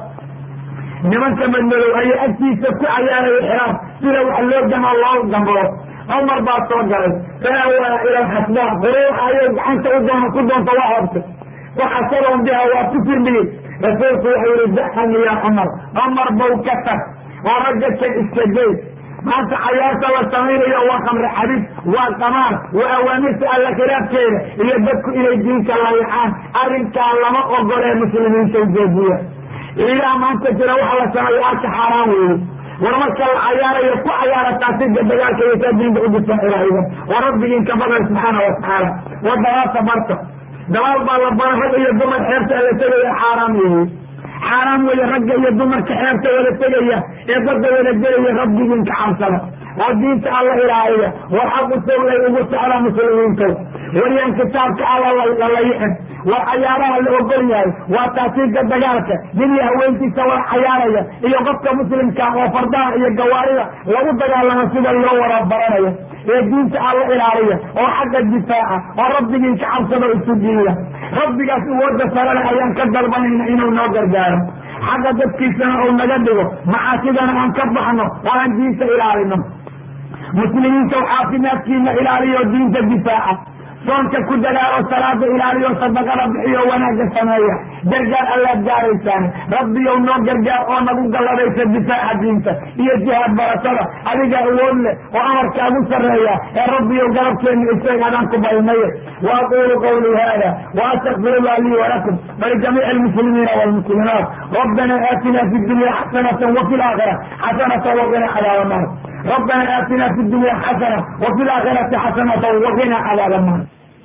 nimanka madmadow ayaa agtiisa ku cayaaraya xiraab sida wax loo damo loo damboo cumar baa soo galay faawaa ila xasbaa quruuxa ayay gacanta u doon ku doonta waa hoobtay waxasaroon biha waa ku firmiyey rasuulku wuxuu yihi daxan ya cumar cumar bow ka tag oo ragga kan iska gey maanta cayaarta la samaynayo waa khamre xadid waa qamaar waa awaamirta alla khilaafkeeda iyo dadku inay diinka layacaan arrinkaa lama ogolee muslimiinta joojiya ilaah maanta jira waxa la sameeyo arka xaaraan weeye war marka la cayaarayo ku cayaara taasiga dagaalka iyo saa diinta u difaacirayda waa rabbigiin ka badal subxaana wa tacaala waa dagaasa barta dagaal baa la bara rag iyo dumar xeerta la tegaya xaaraam weeye xaaraam weeye ragga iyo dumarka xeerta wada tegaya ee badda wada gelaya rabbigiin ka cabsada oo diinta alla ilaaliya war xaqu sawlay ugu socda muslimiinta waryaan kitaabka alla lalayixin war cayaaraha la ogol yahay waa taasiiga dagaalka nin iyo haweentiisa waa cayaaraya iyo qofka muslimka oo fardaha iyo gawaarida lagu dagaalamo sida loo wada baranayo ee diinta alla ilaaliya oo xagga difaaca oo rabbigiin ka cabsado isu diida rabbigaas uwada sarale ayaan ka dalbanayna inuu noo gargaaro xagga dadkiisana uu naga dhigo macaasidana aan ka baxno oo aan diinta ilaalino muslimiinta caafimaadkiina ilaaliyo diinta difaaca soonka ku dadaalo salaada ilaaliyo sadaqada bixiyo wanaagga sameeya gargaar allaad gaaraysaan rabbiyow noo gargaar oo nagu galladaysa difaaca diinta iyo jihaad barashada adiga awood leh oo amarkaagu sarreeya ee rabbiyow garabkeena isaga adaan ku baynaye wa aquulu qawlii hada wa astakfirullah lii walakum walijamiici almuslimiina walmuslimaat rabbana aatina fi dunya xasanata wafi laakhira xasanata waqina cadaaba naar rabbana aatina fi dunya xasana wafi laakhirati xasanata waqina cadaaba naar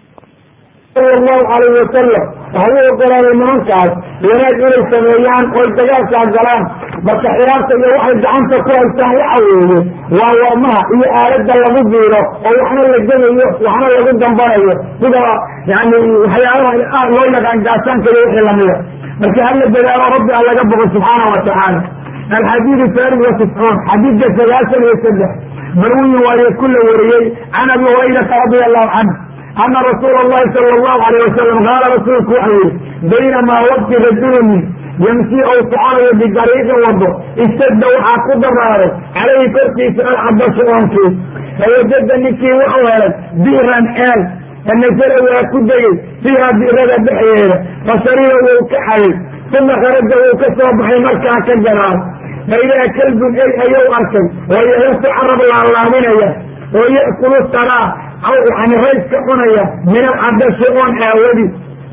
sal allahu alayh wasalam waxau u ogolaaday nimankaas wanaag inay sameeyaan oy dagaalkaa galaan marka xiraabta iyo waxay gacanta ku haystaan waxa weeye waa warmaha iyo aalada lagu biiro oo waxna la gebayo waxna lagu dambanayo sida yani waxyaabaha loo yaqaan gaasaanka iyo wixii lamida marka hala dadaalo rabbi a laga boqo subxaana wa tacaala alxadiidu farid wa tiscuun xadiidka sagaashan iyo saddex marwiyin waaye ku la wariyey can abi hurayrata radia allahu canhu ana rasuula allahi sala allahu alayh wasalam qaala rasuulku waxau yihi baynamaa waqti rajuluni yamsi ou soconayo bidariiqin wado istadda waxaa ku daraaray calayhi korkiisa alcabashu oonkii fawajada ninkii wuxuu helay bi'ran ceel fanasala waa ku degey fiiha bi'rada dhexdeeda fashariba wou ka xayay uma kharaja wou ka soo baxay markaa ka gadaal fa idaa kalbun ey ayuu arkay oo yayasu carab laalaabinaya oo ya'kulu saraa yani rayska cunaya min alcadashi oon aawadi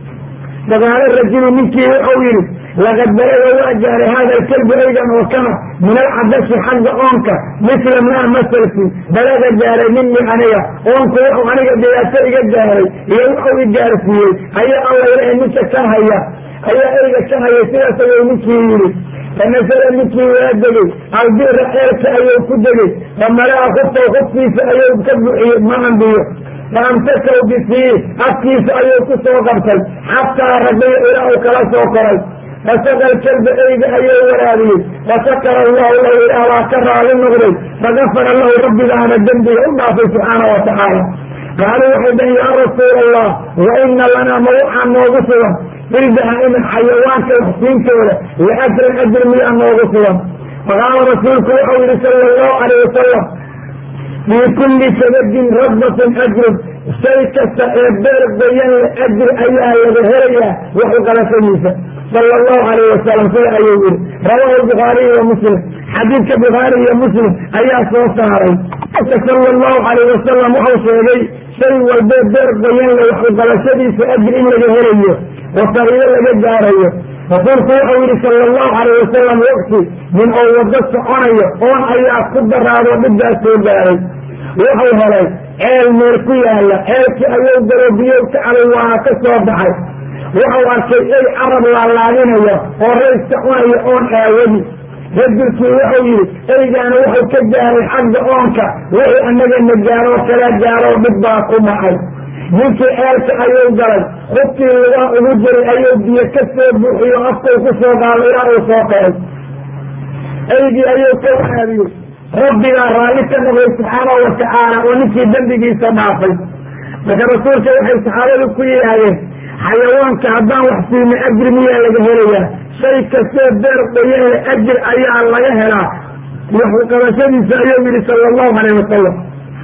faqaala rajulu ninkii wuxuu yidhi laqad balaga waa gaaray hada alkalbu eygan oo kana min alcadashi xagga oonka misla maa masalki balaga gaaray minii aniga oonku wuxuu aniga dhibaato iga gaaray iyo wuxuu i gaarsiiyey ayaa alla ilahay ninka ka haya ayaa eyga ka haya sidaas ayuu ninkii yidhi fanasala ninkii waa degey albira ceelka ayuu ku degey famalaa khuftaw khufkiisa ayuu ka buxiyey maan biyo faamsakaw bifii afkiisa ayuu ku soo qabtay xataa rabiya ilaa uu kala soo koray fasaqa alkalba eyga ayuu waraabiyey fasakara allahu lahu ilaah waa ka raali noqday fagafara lahu rabbigaana dembiga u dhaafay subxaana wa tacaala qaaluu waxay dhahen yaa rasuula allah wa ina lanaa ma waxaa noogu sugan bilbahaa'imi xayawaanka waxsiintooda liajrin ajr miyaa noogu sugan faqaala rasuulku wuxuu yihi sala allahu alayh wasalam fii kulli kabadin radbatin ajrun shay kasta ee beer bayan le ajri ayaa laga helayaa waxu qalashadiisa sala allahu alayh wasalam sida ayuu yihi rawaahu bukhaariy wa muslim xadiidka bukhaari iyo muslim ayaa soo saaray sala allahu alayh wasalam wuxuu sheegay shay walbee beer bayan le waxu qalashadiisa ajri in laga helayo oo sagiiro laga gaarayo rasuulku wuxuu yihi sala allahu alayh wasalam waqti nin oo wado soconayo oon ayaa ku daraado dhibbaas soo gaaray wuxuu helay ceel meel ku yaala ceelkii ayuu galo biyow ka cabay waana ka soo baxay wuxuu arkay ey carab laalaadinaya oo rayska cunaya oon aawadi rajulkii wuxuu yihi eygaana wuxuu ka gaaray xagga oonka wixii annagana gaaroo kala gaaroo dhib baa ku dhacay ninkii ceelka ayuu galay xubkii lugaa ugu jiray ayuu biyo ka soo buuxiyo afkuu ku soo qaado ilaa uu soo qaray eygii ayuu ka waraabiyey rabbigaa raalli ka noqday subxaanahu watacaala oo ninkii dembigiisa dhaafay marka rasuulka waxay saxaabadu ku yidhaahdeen xayawaanka haddaan wax siino ajri miyaa laga helayaa shay kastoo beer qoyanle ajir ayaa laga helaa waxu qabashadiisa ayuu yihi sala allahu alayh wasalam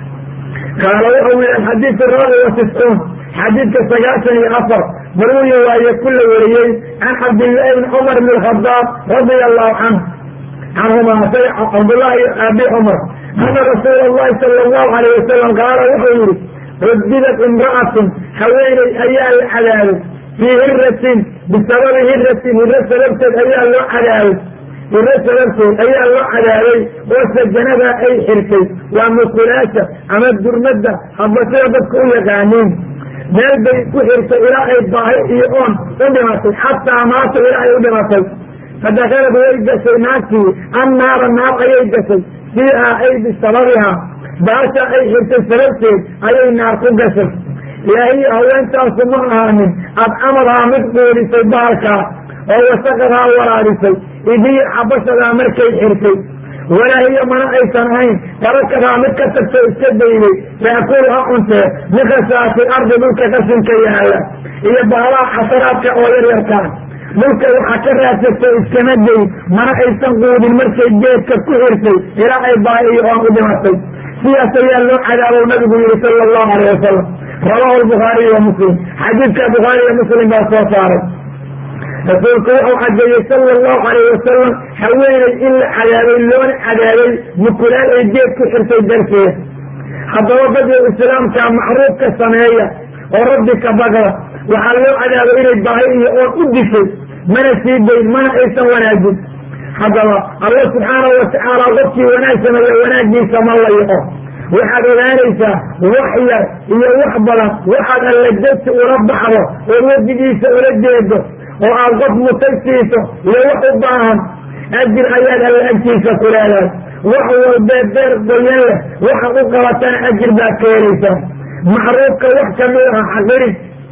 qaala wuxuu yihi alxadiidu raabi wa tiscuun xadiidka sagaashan iyo afar marwiya waaye ku la wariyey can cabdillaahi bni cumar bn alkhadaab radia allahu canhu canhuma cabdullahi abi cumar ana rasuula allahi sala allahu alayh wasalam qaala wuxuu yihi cudibat imra'atun haweeney ayaa la cadaabay fii hiratin bisababi hiratin hiro sababteed ayaa loo cadaabay hiro sababteed ayaa loo cadaabay oo sajanadaa ay xirtay waa mukulaasha ama durmadda haba sida dadka u yaqaaniin meel bay ku xirtay ilaa ay baahi iyo oon u dhimatay xataa maata ilaa ay u dhimatay fadakalad way gashay naagtii annaara naar ayay gashay fiihaa ay bisababihaa baasha ay xirtay sababteed ayay naar ku gashay ilaahiy haweentaasu ma ahaanin adcamadaa mid quudhisay baalkaa oo wasaqadaa waraadhisay idiya xabashadaa markay xirtay walaa hiya mana aysan ahayn tarakadaa mid ka tagto iska dayday taakulu ha cuntee mikhasaati ardi dhulka qashinka yaala iyo baalaha xasaraadka oo yaryarkaa dhulka waxaa ka raadsatay iskama day mana aysan quudin markay geedka ku xirtay ilaa ay baahi iyo oon u dhimatay sidaas ayaa loo cadaabow nabigu yihi sala allahu alayh wasalam rawaahu lbukhaariy wa muslim xadiidka bukhaari iyo muslim baa soo saaray rasuulku wuxuu cadeeyey sala allahu alayh wasalam haweeney in la cadaabay loona cadaabay mukulaal ay geed ku xirtay darteed haddaba dadka islaamka macruufka sameeya oo rabbi ka baqda waxaa loo cadaabay inay baahi iyo oon u dishay mana sii dayn mana aysan wanaajin haddaba alla subxaanahu watacaala qofkii wanaag sameeya wanaagiisa ma layaco waxaad ogaanaysaa wax yar iyo wax badan waxaad alla degsi ula baxdo oo wejigiisa ula jeedo oo aad qof mutay siiso iyo wax u baahan ajir ayaad alla agtiisa ku leedahay wax walbee beer goyan leh waxaad u qabatana ajir baad ka helaysaa macruufka wax kamid aha xaqirin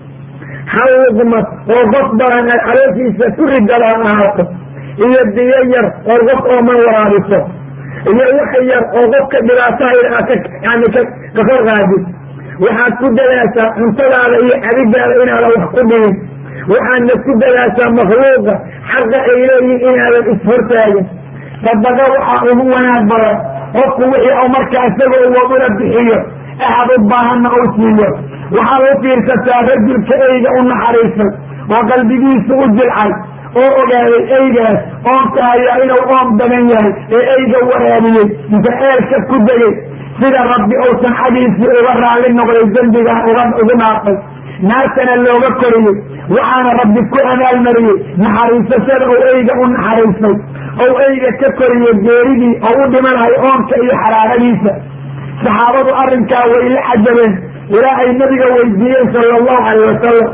hal luqmad oo qof badan ay calooshiisa ku ridada ha ahaato iyo biyo yar oo qof ooman waraabiso iyo wax yar oo qofka dhibaataha yani ka kor qaadid waxaad ku dadaashaa cuntadaada iyo cabidaada inaadan wax ku dhigin waxaadna ku dadaashaa makhluuqa xaqa ay leeyihin inaadan ishortaagin sadaqa waxaa ugu wanaag badan qofku wixii u marka isagoo waduna bixiyo axad u baahanna uu siiyo waxaad u fiirsataa rajulka eyga u naxariisay oo qalbigiisu u jilcay oo ogaaday eygaas oonka hayaa inuu oon badan yahay ee eyga waraabiyey inta eelka ku degay sida rabbi uusan xagiisii uga raalli noqday dembigan ugu dhaafay naartana looga koriyey waxaana rabbi ku abaalmariyey naxariisashada ou eyga u naxariisay ou eyga ka koriyey geeridii oo u dhimanayo oonka iyo xaraaradiisa saxaabadu arrinkaa way la cajabeen ilaa ay nabiga weydiiyeen sala allahu calayh wasalam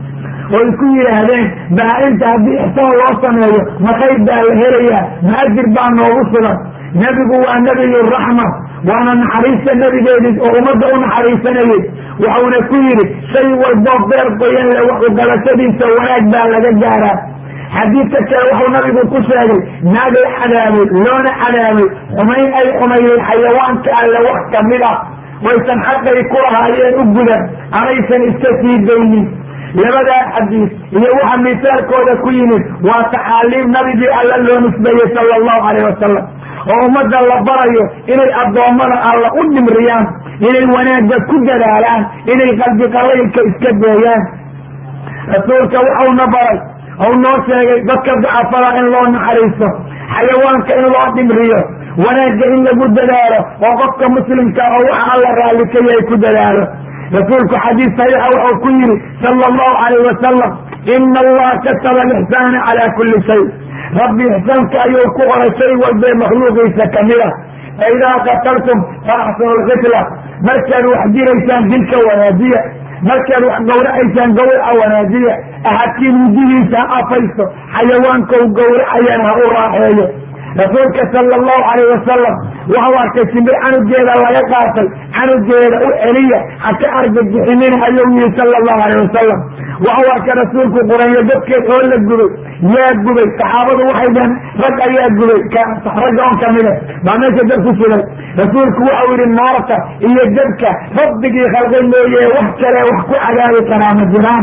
oy ku yidhaahdeen baa-inta haddii ixsaan loo sameeyo ma khayr baa la helayaa ma ajir baa noogu sugan nebigu waa nebiyu raxma waana naxariista nebigeedii oo ummadda u naxariisanayey wuxuuna ku yidhi shay walboo beer qoyan le wax ugalashadiisa wanaag baa laga gaaraa xadiidka kale wuxuu nabigu ku sheegay naag la cadaabay loona cadaabay xumayn ay xumayday xayawaanka alle wax kamid ah waysan xaqay ku lahaayeen u gudan amaysan iska sii daynin labadaa xadiis iyo waxa misaalkooda ku yimid waa taxaaliim nabigii alla loo nisbeeyey sala allahu calayh wasalam oo ummadda la barayo inay addoommada alla u dhimriyaan inay wanaagga ku dadaalaan inay qalbi qalaylka iska deeyaan rasuulka waxauna baray ou noo sheegay dadka dacafada in loo naxariisto xayawaanka in loo dhimriyo wanaagga in lagu dadaalo oo qofka muslimka oo waxa alla raalli ka yahay ku dadaalo rasuulku xadiis saxiixa wuxuu ku yidhi sala allahu calayh wasalam ina allaha kataba alixsaana calaa kulli shay rabbi ixsaanka ayuu ku qoray shay walbee makhluuqiisa kamid a faidaa qataltum faaxsanu lqitla markaad wax diraysaan dilka wanaajiya markaad wax gawracaysaan gawraca wanaajiya ahadkiin mudihiisa ha afaysto xayawaankou gawracayana ha u raaxeeyo rasuulka sala allahu calayh wasalam waxau arkay shimbir canugeeda laga qaatay canugeeda u celiya ha ka argagixinina ayuu yihi sala allahu alayh wasalam waxau arkay rasuulku qurayo dadkeed oo la gubay yaa gubay saxaabadu waxay dhaheen rag ayaa gubay ragga on kamida baa meesha dab ku sugay rasuulku waxau yihi naarta iyo dabka rabbigii khalqay mooye wax kale wax ku cadaabi karaa ma jiraan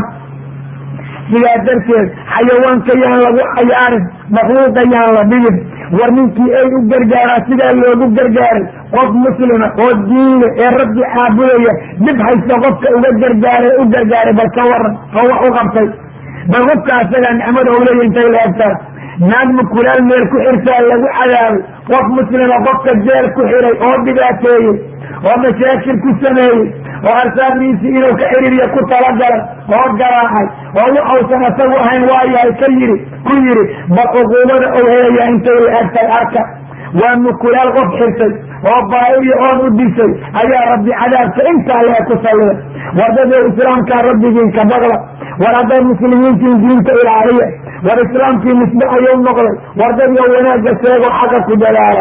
sidaa darteed xayawaanka yaan lagu cayaarin makhluuqa yaan la dhigin war ninkii ay u gargaaraa sidaa loogu gargaaray qof muslima oo diinle ee rabbi caabudaya dhib haysta qofka uga gargaaray u gargaaray bal ka waran oo wax u qabtay bal qofka asagaa nicmada uleeya intay la egtaa naag mukulaal meel ku xirtaa lagu cadaabay qof muslima qofka jeel ku xiray oo dhibaateeyey oo mashaakil ku sameeyey oo arsaaqdiisii inuu ka xiriiriyo ku talagalay oo garaacay oo waxausan asagu ahayn waayahay ka yidhi ku yidhi bal cuquubada ou helaya intay la egtay arka waa mukulaal qof xirtay oo baa'iyo oon u disay ayaa rabbi cadaabka intaa lee ku salliday war dadoo islaamkaa rabbigiin ka baqda war haddaad muslimiintiin diinta ilaaliya war islaamkii misbe ayuu noqday war dadyo wanaagga sheego xaqa ku dadaala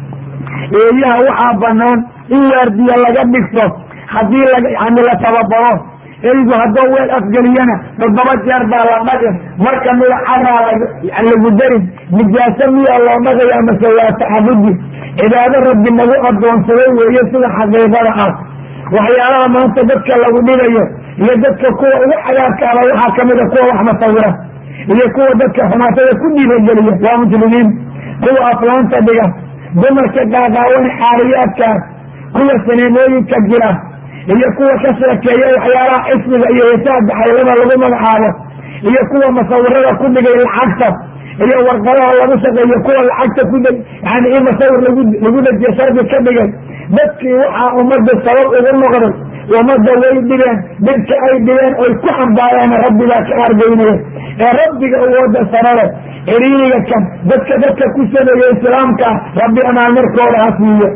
eeyaha waxaa banaan in waardiya laga dhigto haddii yani la tababaro eygu haddoo weel afgeliyana toddoba jeer baa la dhagin marka mida caraa lagu darin nijaaso miyaa loo dhagaya mase waa taxabudi cibaado rabbi nagu adoonsaday weeye sida xaqiiqada ah waxyaalaha maanta dadka lagu dhigayo iyo dadka kuwa ugu cadaabka aba waxaa kamida kuwa wax masawira iyo kuwa dadka xumaatada ku dhiirageliya waa muslimiin kuwa aflaanta dhiga dumarka gaagaawan xaaliyaadkaas kuwa saneemooyinka jira iyo kuwa ka sheekeeya waxyaalaha xisbiga iyo heesaha baxaylada lagu magacaabo iyo kuwa masawirada ku dhigay lacagta iyo warqadaha lagu shaqeeyo kuwa lacagta ku yani in masawir lagu lagu dejiyo shardi ka dhigay dadkii waxaa ummadda sabab ugu noqday ummadda way dhibeen dhibka ay dhibeen oy ku xambaareen rabbigaa ka argaynaya ee rabbiga uwada sanada ciriiriga kan dadka dadka ku sameeya islaamka rabbi amaan markooda ha siiyo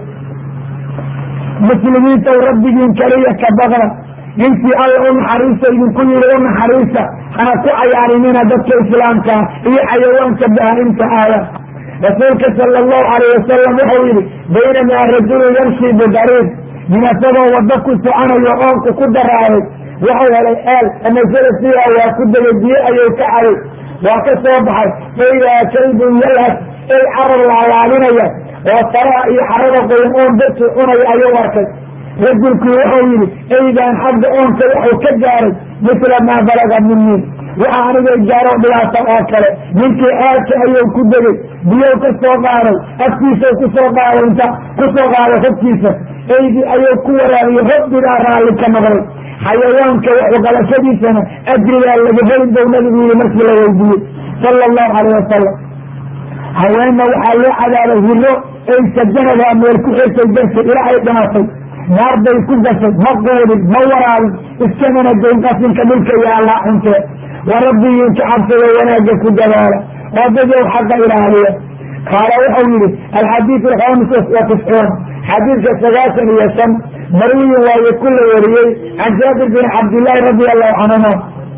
muslimiinta rabbigiin kaliya ka baqda intii alla u naxariista idinku yiri u naxariista hana ku cayaarinina dadka islaamkaa iyo xayawaanka bahaimta aada rasuulka sala allahu alayh wasalam wuxuu yihi baynamaa rajulu yamshi bidariir min asagoo wado ku soconayo oonku ku daraaray wuxuu helay eel amasada sidaa waa ku degay biyo ayuu ka caday waa ka soo baxay faidaa kaydun yalhas ey carar laalaabinaya oo faraha iyo xarada qoyan oon dadki cunaya ayuu arkay rajulkii wuxuu yidhi eygaan xagga oonka waxuu ka gaaray misla maa balaga minii waxa anigay gaaro dhibaata oo kale ninkii aadka ayuu ku degay biyow ka soo qaaday afkiisau ku soo qaaday inta ku soo qaaday hobkiisa eygii ayuu ku waraabiyey rabbigaa raalli ka noqday xayawaanka waxuqalashadiisana ajrigaa laga helin bou nabigu yihi markii la weydiiyey sala allahu calayh wasalam haweenna waxaa loo cadaabay hiro ay sajanadaa meel ku xirtay darteed ilaa ay dhimatay naar bay ku gashay ma quudin ma waraabin iskamana goyn qasinka dhulka yaallaa cuntee wa rabbigiinka cabsada wanaagga ku dadaala oo dadow xaqa ilaaliya qaala wuxuu yidhi alxadiid alkhamis wa tiscuun xadiidka sagaashan iyo shan marwiyin waaye ku la wariyey can jaabir bin cabdillaahi radi allahu canhuma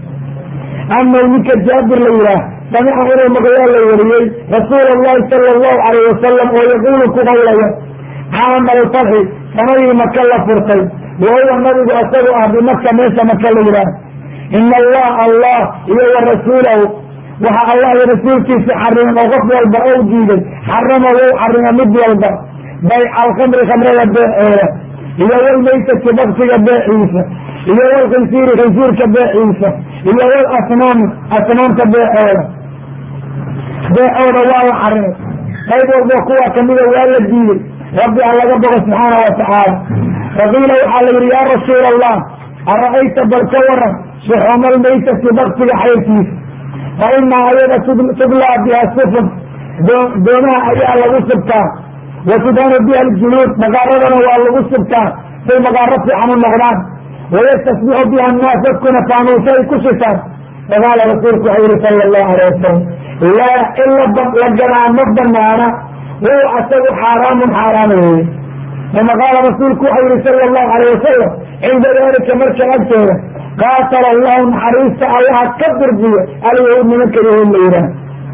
anahu ninka jaabir la yihaah samica inuu maqlaa la wariyey rasuul allahi sala allahu calayh wasalam oo yaquulu ku qawlaya caama alfatxi sanadii maka la furtay wa huwa nabigu isagu ah bimaka meesha maka la yihaah ina allah allah iyo wa rasuulahu waxa allah iyo rasuulkiisa xarimay oo qof walba ou diiday xarama wou xarima mid walba bayca alkhamri khamrada beeceeda iyo walmaysati baktiga beeciisa iyo walkhinsiiri khinsiirka beeciisa iyo wal asnaami asnaamta beeceeda beecooda waa la xarimay qayb walba kuwa kamida waa la diiday rabbi ha laga bogo subxaana wa tacaala faqiila waxaa la yidhi yaa rasuula allah ara-ayta bal ka waran shuxuuma almaysati baktiga xayrkiisa fa inaa ayada tublaa biha sufun doomaha ayaa lagu subtaa wa tudhanu biha aljunuud magaaradana waa lagu subtaa say magaaro fiican u noqdaan wayastasbixu biha annaas dadkuna faanuusa ay ku shitaan faqaala rasuulku waxau yihi sala allahu alay wasalam laa in la gadaa ma banaana wuu asagu xaaraamun xaaraam weeye uma qaala rasuulku waxau yihi sala allahu alayh wasalam cinda dalika marka agteeda qaatala allahu naxariista allaha ka durbiyo alyahuud nimanka yahuud la yidhaah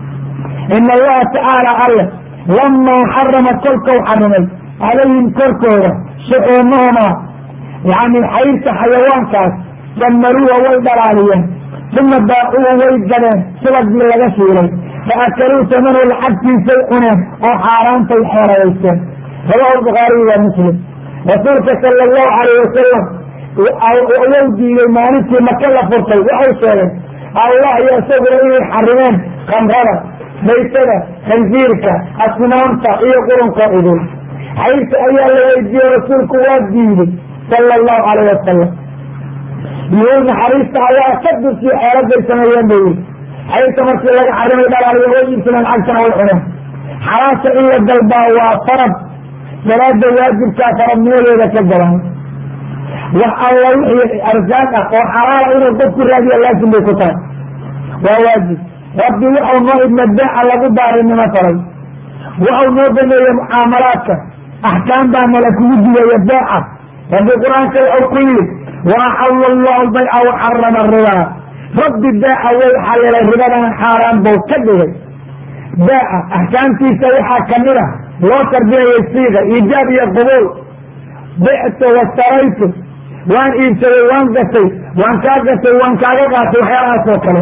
ina allaha tacaala alle lamaa xarama kolkau xarimay calayhim korkooda shuxuumahumaa yani xayrta xayawaankaas samaruuha way dhalaaliyeen uma baacuuhu way gadeen subagii laga shiilay fa akaluu tamanu lacagtiisay cuneen oo xaaraantay xeerayaysteen rawahu bukhaariyi wa muslim rasuulka sala allahu calayh wasalam wou diiday maalintii maka la furtay waxau sheegay allah iyo isaguna inay xarimeen kamrada maytada khansiirka asnaamta iyo qurunka idul xayrta ayaa la weydiiyey rasuulku waa diiday sala allahu calayh wasalam yuhuud naxariista ayaa ka dursiyo xeeladay sameeyeen bay yiri xayrta markii laga xarimay dhalaaliyo way iibsadeen lacagtana way cuneen xalaasha in la dalbaa waa farad salaada waajibkaa faradnimadeeda ka gaban wax alla wixii arsaaq ah oo xalaala inuu qofku raadiya laasim bay ku tahay waa waajib rabbi waxau noo idma beeca lagu baarinimo faray waxau noo baneeyey mucaamalaadka axkaam baa nala kugu digaya beeca rabbi qur-aanka waxau ku yidhi waaxalla allahu bayca waxarama ribaa rabbi beeca way xalilay ribadana xaaraan bou ka dhigay beeca axkaamtiisa waxaa kamid ah loo tarbiyayay siiqa iijaab iyo qubuul bictu wastaraytu waan iibsaday waan gatay waan kaa gatay waan kaaga qaatay waxyaalahaas oo kale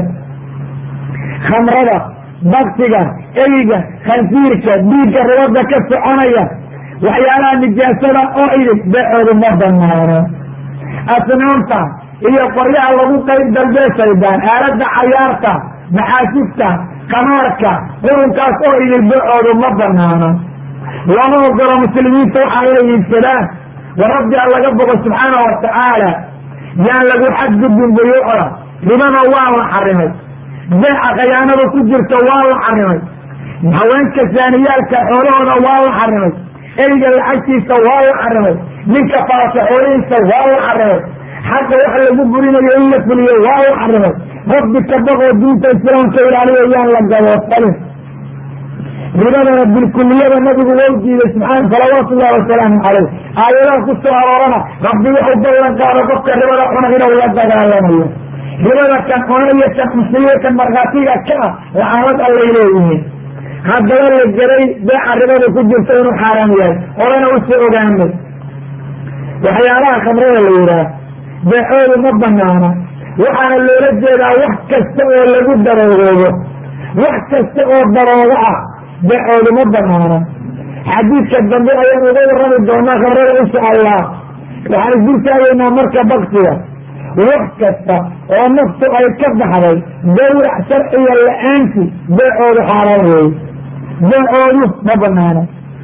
khamrada baktiga eyga khansiirka dhiigga ribada ka soconaya waxyaalaha nijaasada oo idin beecoodu ma banaano asnaamta iyo qoryaha lagu qayb dalbee shaydaan aalada cayaarta maxaasifta qamaarka qurunkaas oo idin beecoodu ma banaano lama ogolo muslimiinta waxaa inay iibsadaan wa rabbi a laga bogo subxaana wa tacaala yaan lagu xadgudbin buyuucda ribada waa la xarimay beeca khayaanada ku jirta waa la xarimay haweenka saaniyaalka xoolahooda waa la xarimay eyga lacagtiisa waa la xarimay ninka faasa xoolihiisa waa la xarimay xaqa wax lagu burinayo in la fuliyo waa la xarimay rabbi ka baqoo diinta islaamka ilaaliyo yaan la gaboodsalin ribadana bilkuliyada nabigu wou diiday subaan salawaatu ullahi wasalaamu caleyh aayadaha ku soo aroorana rabbi wuxuu ballan qaado qofka ribada cuna inuu la dagaalamayo ribada kan cunaiyo kan musiiyo kan markhaatiga ka ah lacanad allay leeyihiin haddaba la geray beeca ribada ku jirta inuu xaaraam yahay horena usoo ogaanay waxyaalaha khamrada la yidhaah beecoodu ma banaana waxaana loola jeedaa wax kasta oo lagu daroogoobo wax kasta oo daroogo ah beecoodu ma banaana xadiidka dambe ayaan uga warrami doonaa khamrada insha allah waxaan isdul taagaynaa marka baktiga wax kasta oo naftu ay ka baxday gawrac sharciga la-aanti beecoodu xaaraan weeye beecoodu ma banaana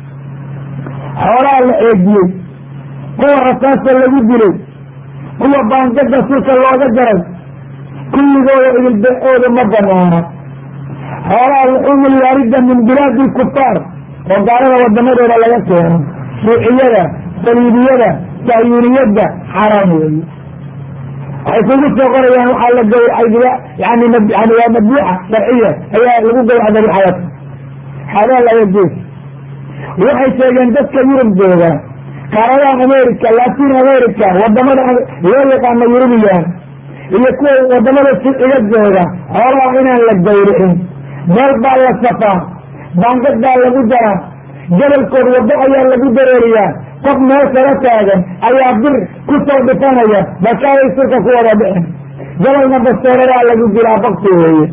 xoolaha la eegiyey kuwa rasaasta lagu dilay kuwa baangada sulka looga jaray kulligooda idil beecooda ma banaana xoolaha luxuumul waaridda min bilaadi lkufaar oo gaalada wadamadooda laga keeno shuuciyada saliibiyada sahyuuniyadda xaaraan weeye waxay kugu soo qorayaan waxaa la gawracay yani yani waa madbuuxa sharciya ayaa lagu gawraca dabiixayat xadaa laga gees waxay sheegeen dadka yurub jooga qaaradaha america latin america wadamada loo yaqaano yurubiyan iyo kuwa wadamada shuuciga jooga xoolaha inaan la gawricin meel baa la safaa baangad baa lagu jaraa gobolkood waddo ayaa lagu dareeriyaa qof meel kala taagan ayaa bir ku soo dhifanaya bakaaday sulka ku wada dhicin gobolna bastooladaa lagu jiraa bakti weeye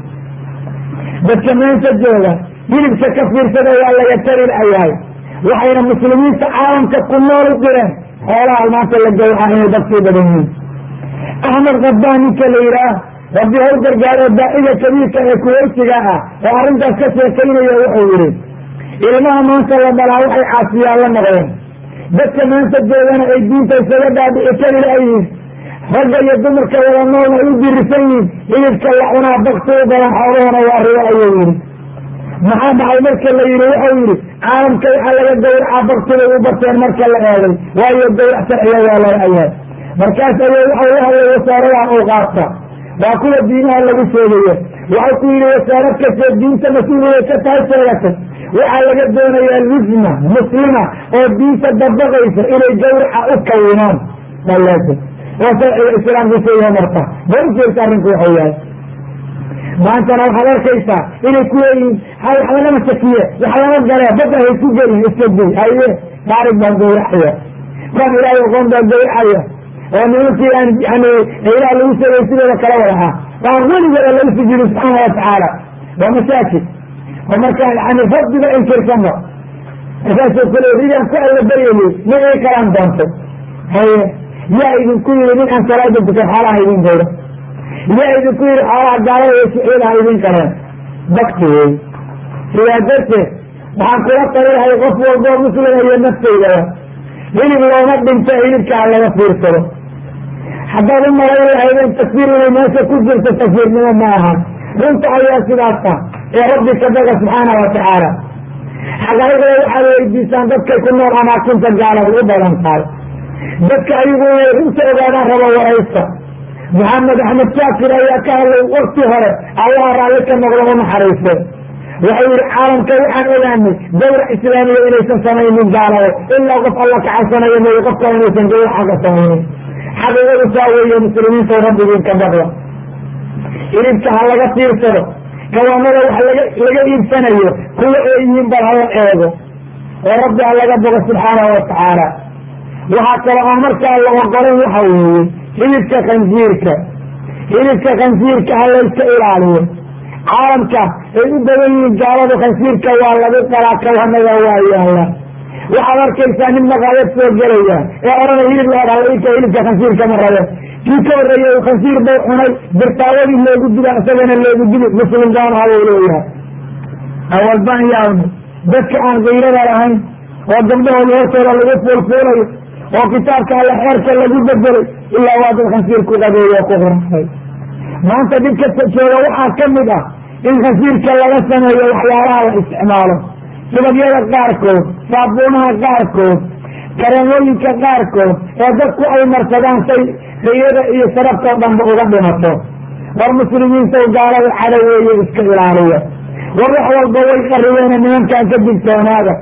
dadka meenta jooga hilibka ka fiirsada waa laga tarircayahay waxayna muslimiinta caalamka ku nool u direen xoolaha maanta la gawraca inay dadkii badan yihiin axmed kabaan ninka la yidhaah rabbi haw gargaaro daaciga kabiirka ee kuweysiga ah oo arrintaas ka sheekaynaya wuxuu yidhi ilmaha maanta la dhalaa waxay caasiyaan la noqdeen dadka maanta joogana ay diinta isaga dhaadhici kari laayihiin ragga iyo dumarka wada noolna ay u dirisan yihiin hilibka la cunaa bakti u badan xoolahona waa ribo ayuu yidhi maxaa dhacay marka la yidhi wuxuu yidhi caalamka waxaa laga gawracaa baktibay u bateen marka la eegay waayo gawrac sharciga waa laga ayahay markaas ayay waxau la hadlay wasaaradaha awqaafta waa kuwa diinaha lagu sheegayo waxau ku yidhi wasaarad kastee diinta mas-uuliyay ka tahay sheegatay waxaa laga doonayaa lijma muslima oo diinta dabaqaysa inay gawraca u kawinaan alaasa oo sharciga islaamku sheeyaha marka bal u jeerta arrinku waxuu yahay maantana waxaad arkaysaa inay ku leeyihiin ha wax lagama shakiye wax laga galee badda hay ku gelin iska gey haye taarig baan gawracaya kan ilaahay oqoon baan gawracaya oo nimankii aan yani ilaah lagu sheegay sidooda kala wada ah waan weligooda lagu sujuudi subxaana watacaala waa mashaakil oo markaa yani rabbiga inkirsanba markaasoo kale idaan ku alla baryayey ma ii kalaan doontay haye yaa idinku yidhi nin aan salaada dukan xoolaha idin gawra yaa idinku yidhi xoolaha gaalada iyo shuciidaha idin kaleen bakti wey sidaa darteed waxaan kula talilahay qof walboo muslima iyo naftaydaba hilib looma dhinto hilibkaa laga fiirsado haddaad u malayn lahaydeen takfiir inay meesha ku jirto takfiirnimo ma aha runta ayaa sidaasa ee rabbi ka daga subxaana wa tacaala xaqaa'iqda waxaad weydiisaan dadkay ku nool amaakinta gaalada u badan tahay dadka ayagu inay runta ogaadaan rabo waraysta maxamed axmed shaakir ayaa ka hadlay wakti hore allah raalli ka noqdo u naxariiste wuxuu yihi caalamka waxaan ogaanay gawrac islaamiya inaysan samaynin gaalado ilaa qof alla ka cabsanayo mooye qofka inaysan gawrac xaga samaynin xaqiiqadu saa weeye muslimiinta rabbigiin ka baqda hilibka ha laga fiirsado kawaanada wax laga laga iibsanayo kuwa ay yihiin bal hala eego oo rabbi ha laga bogo subxaanahu watacaala waxaa kale oo markaa la ogolan waxa weeye hilibka khansiirka hilibka khansiirka ha layska ilaaliyo caalamka ay u badan yihiin gaaladu khansiirka waa lagu qalaa kawanada waa yaala waxaad arkaysaa nin maqaayad soo gelaya ee odhanay hilib laadhalayka hilibka khansiirka ma rabe kii ka horreeyey u khansiir bay cunay birtaawadii loogu dila isagana loogu dili muslim gaanaha buu leeyahay awalbaan yaabna dadka aan kayrada lahayn oo gabdhahooda hortooda lagu fuulfuulayo oo kitaabka alla xeerka lagu bedelay ilaa waa dad khansiir ku qabeeyo ku qorxay maanta dhibka jooga waxaa ka mid ah in khansiirka laga sameeyo waxyaalaha la isticmaalo subagyada qaarkood saabuunaha qaarkood kareemooyinka qaarkood ee dadku ay marsadaan say riyada iyo sharabtoo dhanba uga dhimato war muslimiinta gaalada cadoweeye iska ilaaliya war wax walba way qaribeene nimankan ka digtoonaada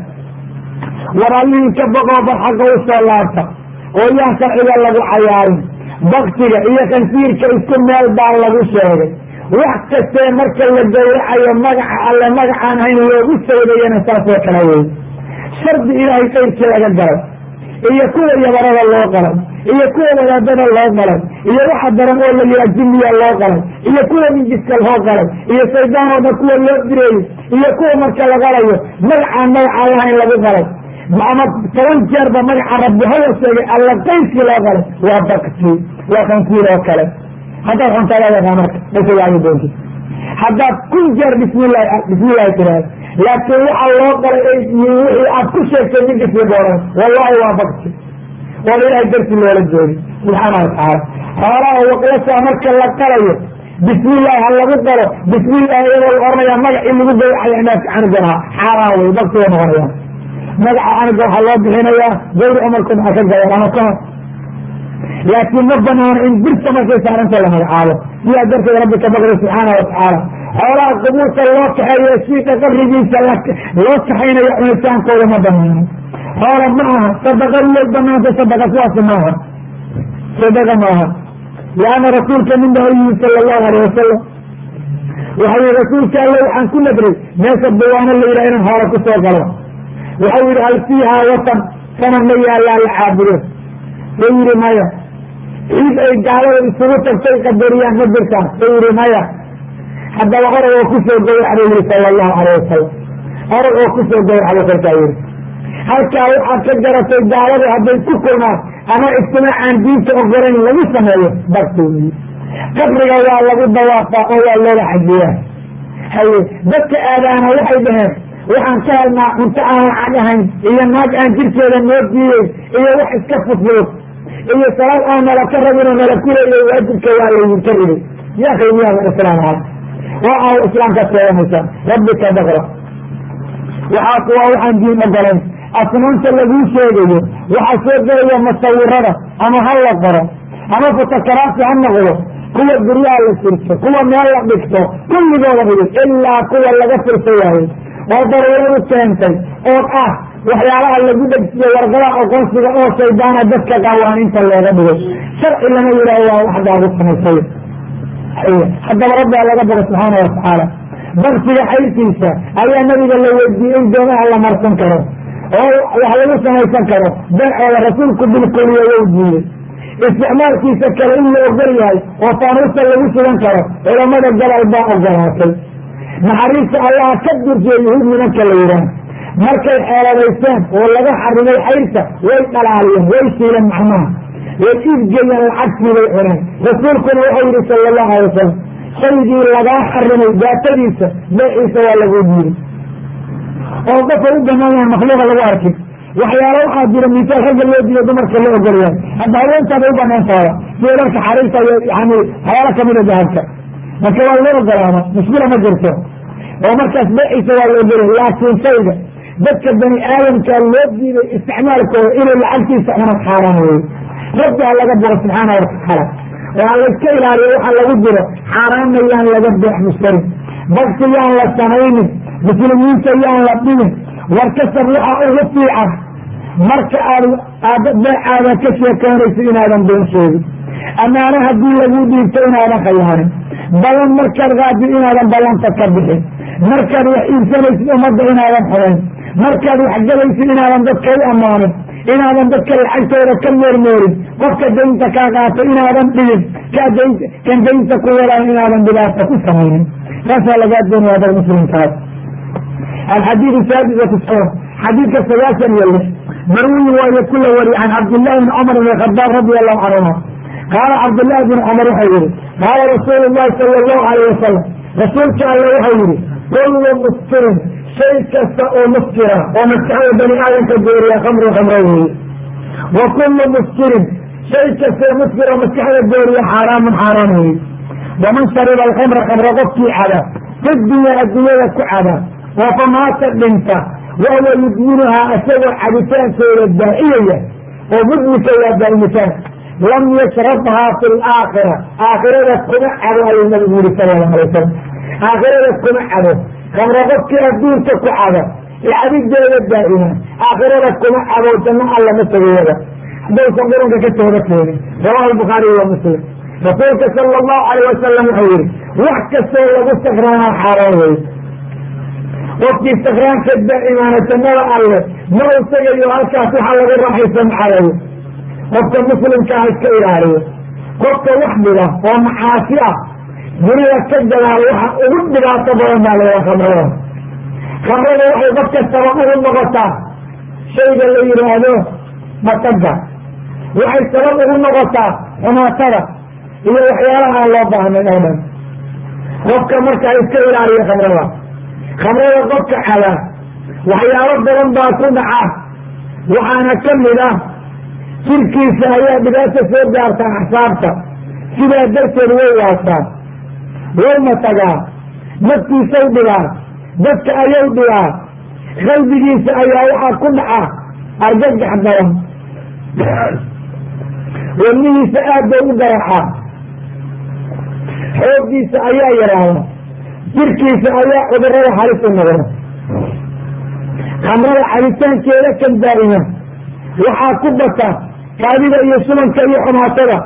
war allihii ka boqoo bar xagga u soo laabta oo yaan sharciga lagu cayaarin baktiga iyo khansiirka isku meel baa lagu sheegay wax kastee marka la gawracayo magaca alle magacaan hayn loogu sawdayana saasoo kale wey shardi ilaahay qayrkii laga galay iyo kuwa yabarada loo qalay iyo kuwa wadaadada loo qalay iyo waxa daran oo la yihaa jinniya loo qalay iyo kuwa minjiska loo qalay iyo shaydaan oo dhan kuwa loo direeyey iyo kuwa marka la qalayo magacaan magacaan lahayn lagu qalay ama toban jeerba magaca rabbi haya sheegay alla qayrkii loo galay waa bakti waa kankiil oo kale haddaad xuntaada yaqaa marka masagaagi doontid haddaad kun jeer bismillahi bismillahi tiraahdo laakiin waxa loo galay wixii aad ku sheegtay ninkasii booran wallahi waa bakti oo ilahay darti loola joogi subxaana watacaala xoolaha waqlasaa marka la qalayo bismillahi ha lagu qalo bismillahi iyadoo la oranaya magacii lagu gawracaya inaadka canugan ahaa xaaraan wey bakti way noqonayaan magaca canuga waxaa loo bixinayaa gawri umarku maxaa ka gayan ama kahor laakiin ma banaano in birta markay saaranta la magacaabo sidaa darteed rabbi ka baqday subxaana watacaala xoolaha qubuurta loo kaxeeyo shiika qabrigiisa loo kaxaynayo cunitaankooda ma banaano xoola ma aha sadaqa iyay banaanta sadaqa sidaasi maaha sadaqa maaha lianna rasuulka nin baa yimi sala allahu aleyh wasalam waxau yihi rasuulka alle waxaan ku nadray meesha dawaano la yidhaha inaan hoola ku soo galo waxau yihi hal fiihaa watan sana ma yaallaa la caabudo say yihi maya ciid ay gaalada isugu tagtay qadariyaan ma jirtaa say yihi maya haddaba orag oo kusoo gawracda yihi sala allahu aleyh wasalam orag oo kusoo gawracda kolkaa yihi halkaa waxaad ka garatay gaalada hadday ku kulmaan ama ijtimaacaan diinta ogolayn lagu sameeyo barti wey qabriga waa lagu dawaafaa oo waa looga xajiyaa haye dadka aadaana waxay dhaheen waxaan ka helnaa cunto aan lacag ahayn iyo naag aan jirkeeda noo diiyey iyo wax iska fudfudud iyo salaad aan nala ka rabinoo nala kuleeyay waajibka waa laydinka ribay ya qiimiyaha islaam ah waa aw islaamkaad keedanaysaa rabbi ka baqra waxaas waa waxaan diin ogolayn asnaanta laguu sheegayo waxaa soo gelaya musawirada ama ha la qoro ama fotokaraafi ha noqdo kuwa guryaha la firto kuwa meel la dhigto kulligooda dhigay ilaa kuwa laga firto waaye oo daruuradu keentay oo ah waxyaalaha lagu dhegsiyo warqadaha aqoonsiga oo shaydaana dadka qawaaniinta looga dhigay sharci lama yidhaaho waa wax gaagu samaysay haddaba rabbiga laga bogo subxaana watacaala baksiga xayrkiisa ayaa nabiga la weydiiyey in doomaha la marsan karo oo wax lagu samaysan karo beecooda rasuulku bilkuliya wou diiyey isticmaalkiisa kale in la ogol yahay oo faanuusta lagu sugan karo culamada gobol baa ogolaatay naxariista allaha ka durjiya yuhuud nimanka la yidhaah markay xeeladayseen oo laga xarimay xayrta way dhalaaliyeen way shiileen macnaha way iibgeeyeen lacagtii bay cuneen rasuulkuna wuxuu yihi sala allahu alay wasalam shaygii lagaa xarimay daatadiisa beeciisa waa lagu diiday oo qofka u banaan yahay makhluuqa lagu arkin waxyaalo waxaa jira misaal ragga loo diiyo dumarka loo ogolyahay hadda haweentaada u banaantooda sida dharka xariirta iyo yani waxyaalo kamida dahabka marka waa loo ogolaada mushkila ma jirto oo markaas beeciisa waa la ogolyahay laakiin shayga dadka bani aadamka loo diiday isticmaalkooda inuu lacagtiisa cunad xaaraan weye rabbi ha laga bogo subxaana watacaala oo ha layska ilaaliyo waxa lagu jiro xaaraanna yaan laga beex mushtarin bagsi yaan la samaynin muslimiinta yaan la dhimin war kasab waxaa ugu fiican marka aad aad beecaadan ka sheekeynayso inaadan been sheegin amaana haddii lagu dhiibto inaadan khayaanin ballan markaad qaadi inaadan ballanta ka bixin markaad wax iibsanaysid ummadda inaadan xodayn markaad wax galaysid inaadan dadka u ammaanin inaadan dadka lacagtooda ka meermeerin qofka daynta kaa qaato inaadan dhigin kan daynta ku walaan inaadan dhibaata ku samaynin taasaa lagaa doonaya dad muslimkaas alxadiid saadis watiscuun xadiidka sagaashan iyo lix marwiyi waayo kula wari can cabdillahi bni cumar bn khadaab radi allahu canhuma qaala cabdillahi bni cumar wuxuu yihi qaala rasuulu llahi sala allahu alayh wasalam rasuulka alle wuxuu yihi kullu muskirin shay kasta oo muskira oo maskaxda bani aadamka gooriya khamru khamro weeye wa kullu muskirin shay kasta oo muskira oo maskaxda gooriya xaaraamun xaaraan weeye waman shariba alkhamra khamra qofkii cada fi dunya addunyada ku cada oo famaata dhinta wahuwa yudminuhaa isagoo cabitaankooda daa'iyaya oo mudmika waa daa'imitaan lam yashrabhaa fi laakhira aakhirada kuma cabo ayuu nabigu yihi sala allahu alay wasalam aakhirada kuma cabo khamro qofkii adduunka ku cabo cabideeda daa'ima aakhirada kuma cabo janno alla ma tageeda haddaysan qurunka ka tooba keenin rawahu lbukhaariy wa muslim rasuulka sala allahu alayh wasalam wuxuu yihi wax kastoo lagu sakraanaa xaaraan wey qofkii sakraanka daa'imaana jannada alle ma u tegayo halkaas waxa lagu raaxaysan xalayo qofka muslimka ah iska ilaaliyo qofka wax dhiga oo macaasi ah dunida ka gadaal waxa ugu dhibaato badan baa layaa khamrada khamrada waxay qof kastaba ugu noqotaa shayga la yidhaahdo mataga waxay sabab ugu noqotaa xumaatada iyo waxyaalaha aan loo baahnayn oo dhan qofka markaa iska ilaaliya khamrada khamrada qofka cada waxyaalo badan baa ku dhaca waxaana ka mid ah jirkiisa ayaa dhibaato soo gaartaa axsaabta sidaa darteed way waasaa way matagaa naftiisay dhibaa dadka ayay dhibaa qalbigiisa ayaa waxaa ku dhaca argagax badan wadnihiisa aad bay u garaxaa xooggiisa ayaa yaraada jirkiisa ayaa cudurada halis u noqda khamrada cabitaankeeda kan daa'ima waxaa ku bata kaadida iyo subanka iyo xumaatada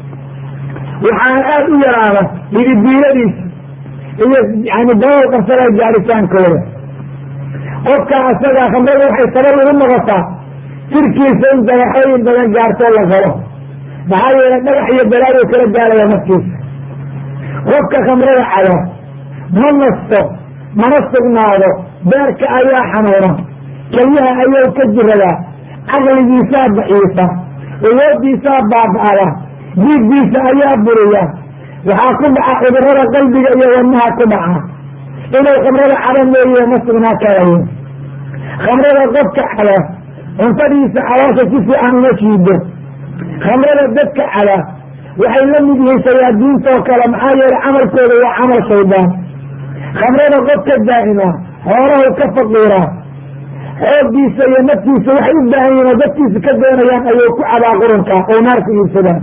waxaana aad u yaraada hidibiiladiisa iyo yani dabal qabsada gaaritaankooda qofka asagaa khamrada waxay sabab ugu noqotaa jirkiisa in dagaxooyin badan gaartoo la galo maxaa yeelay dhagax iyo balaaduu kala gaaraya naftiisa qofka khamrada cada ma nasto mana sugnaado beerka ayaa xanuuna kelyaha ayuu ka jiradaa caqligiisaa daciifa awoodiisaa baaba'ada diiggiisa ayaa buriya waxaa ku dhaca cudurada qalbiga iyo wadnaha ku dhaca inuu khamrada cada mooye ma sugnaa karayo khamrada qofka cada cuntadiisa caloosha si fiican uma shiido khamrada dadka cada waxay la mid yihiin shayaadiintoo kale maxaa yeelay camalkooda waa camal shaydaan khamrada qofka daa'ima xoolaha ka faqiira xooggiisa iyo naftiisa waxay u baahan yihin oo dadkiisa ka doonayaan ayuu ku cabaa qurunka oo naarka iibsadaan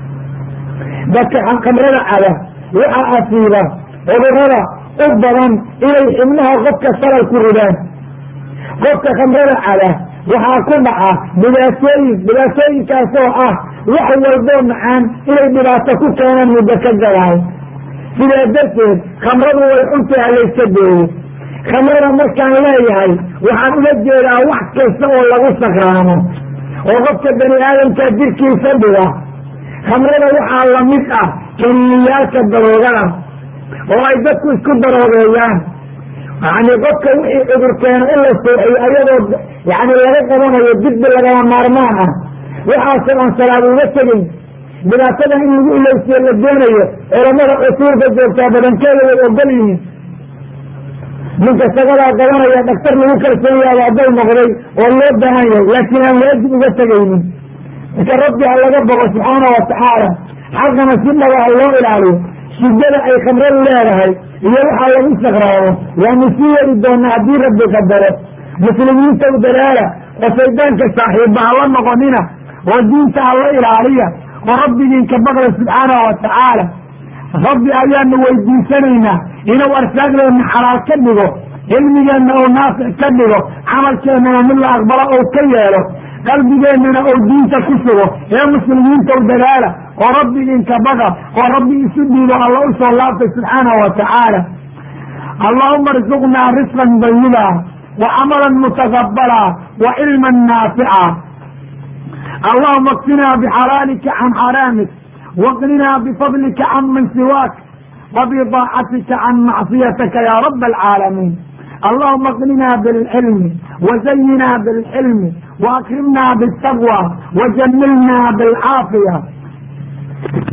dadka khamrada cada waxaa asiiba cudurada u badan inay xibnaha qofka salal ku ridaan qofka khamrada cada waxaa ku dhaca dhibaatooyin dhibaatooyinkaasoo ah wax walboo macaan inay dhibaato ku keenaan muddo ka gadaay sidaa darteed khamradu way cuntaha layska deeyey khamrada markaan leeyahay waxaan ula jeedaa wax kasta oo lagu sakraamo oo qofka bani aadamka jirkiisa dhiga khamrada waxaa lamid ah kaniiniyaalka daroogada oo ay dadku isku daroogeeyaan yani qofka wixii cudur keeno in la sooxiyo ayadoo yani laga qabanayo dibbi lagama maarmaan ah waxaasoo aan salaad uga tegin dhibaatada in lagu ilowsiyo la doonayo culamada cusuurka joogtaa badankeeda way ogol yihiin ninka sagadaa qabanaya dhaktar lagu kalsoon yaaba hadday noqday oo loo baahan yahay laakiin aan waajib uga tegaynin marka rabbi ha laga boqo subxaana watacaala xaqana si dhaba ha loo ilaaliyo shidada ay khamradu leedahay iyo waxaa lagu sakraamo waanu sii yeri doonaa haddii rabbi qadaro muslimiinta u dalaala oo shaydaanka saaxiibba hala noqonina oo diinta hala ilaaliya oo rabbigiinka baqda subxaanahu watacaala rabbi ayaanu weydiisanaynaa inuu arsaaqdeenna xalaal ka dhigo cilmigeenna ou naafic ka dhigo camalkeennana mid la aqbalo ou ka yeelo qalbigeennana ou diinta ku sugo ee muslimiinta u dadaala oo rabbigiinka baqa oo rabbi isu dhiibo alla u soo laabtay subxaanahu watacaala allahuma arzuqnaa risqan dayiba wa camalan mutaqabala wa cilman naafica allahuma kfinaa bixalaalika can xaraamik waqninaa bifadlika can man siwaak وبطاعتك عن معصيتك يا رب العالمين اللهم اغننا بالعلم وزينا بالحلم واكرمنا بالتقوى وجملنا بالعافيه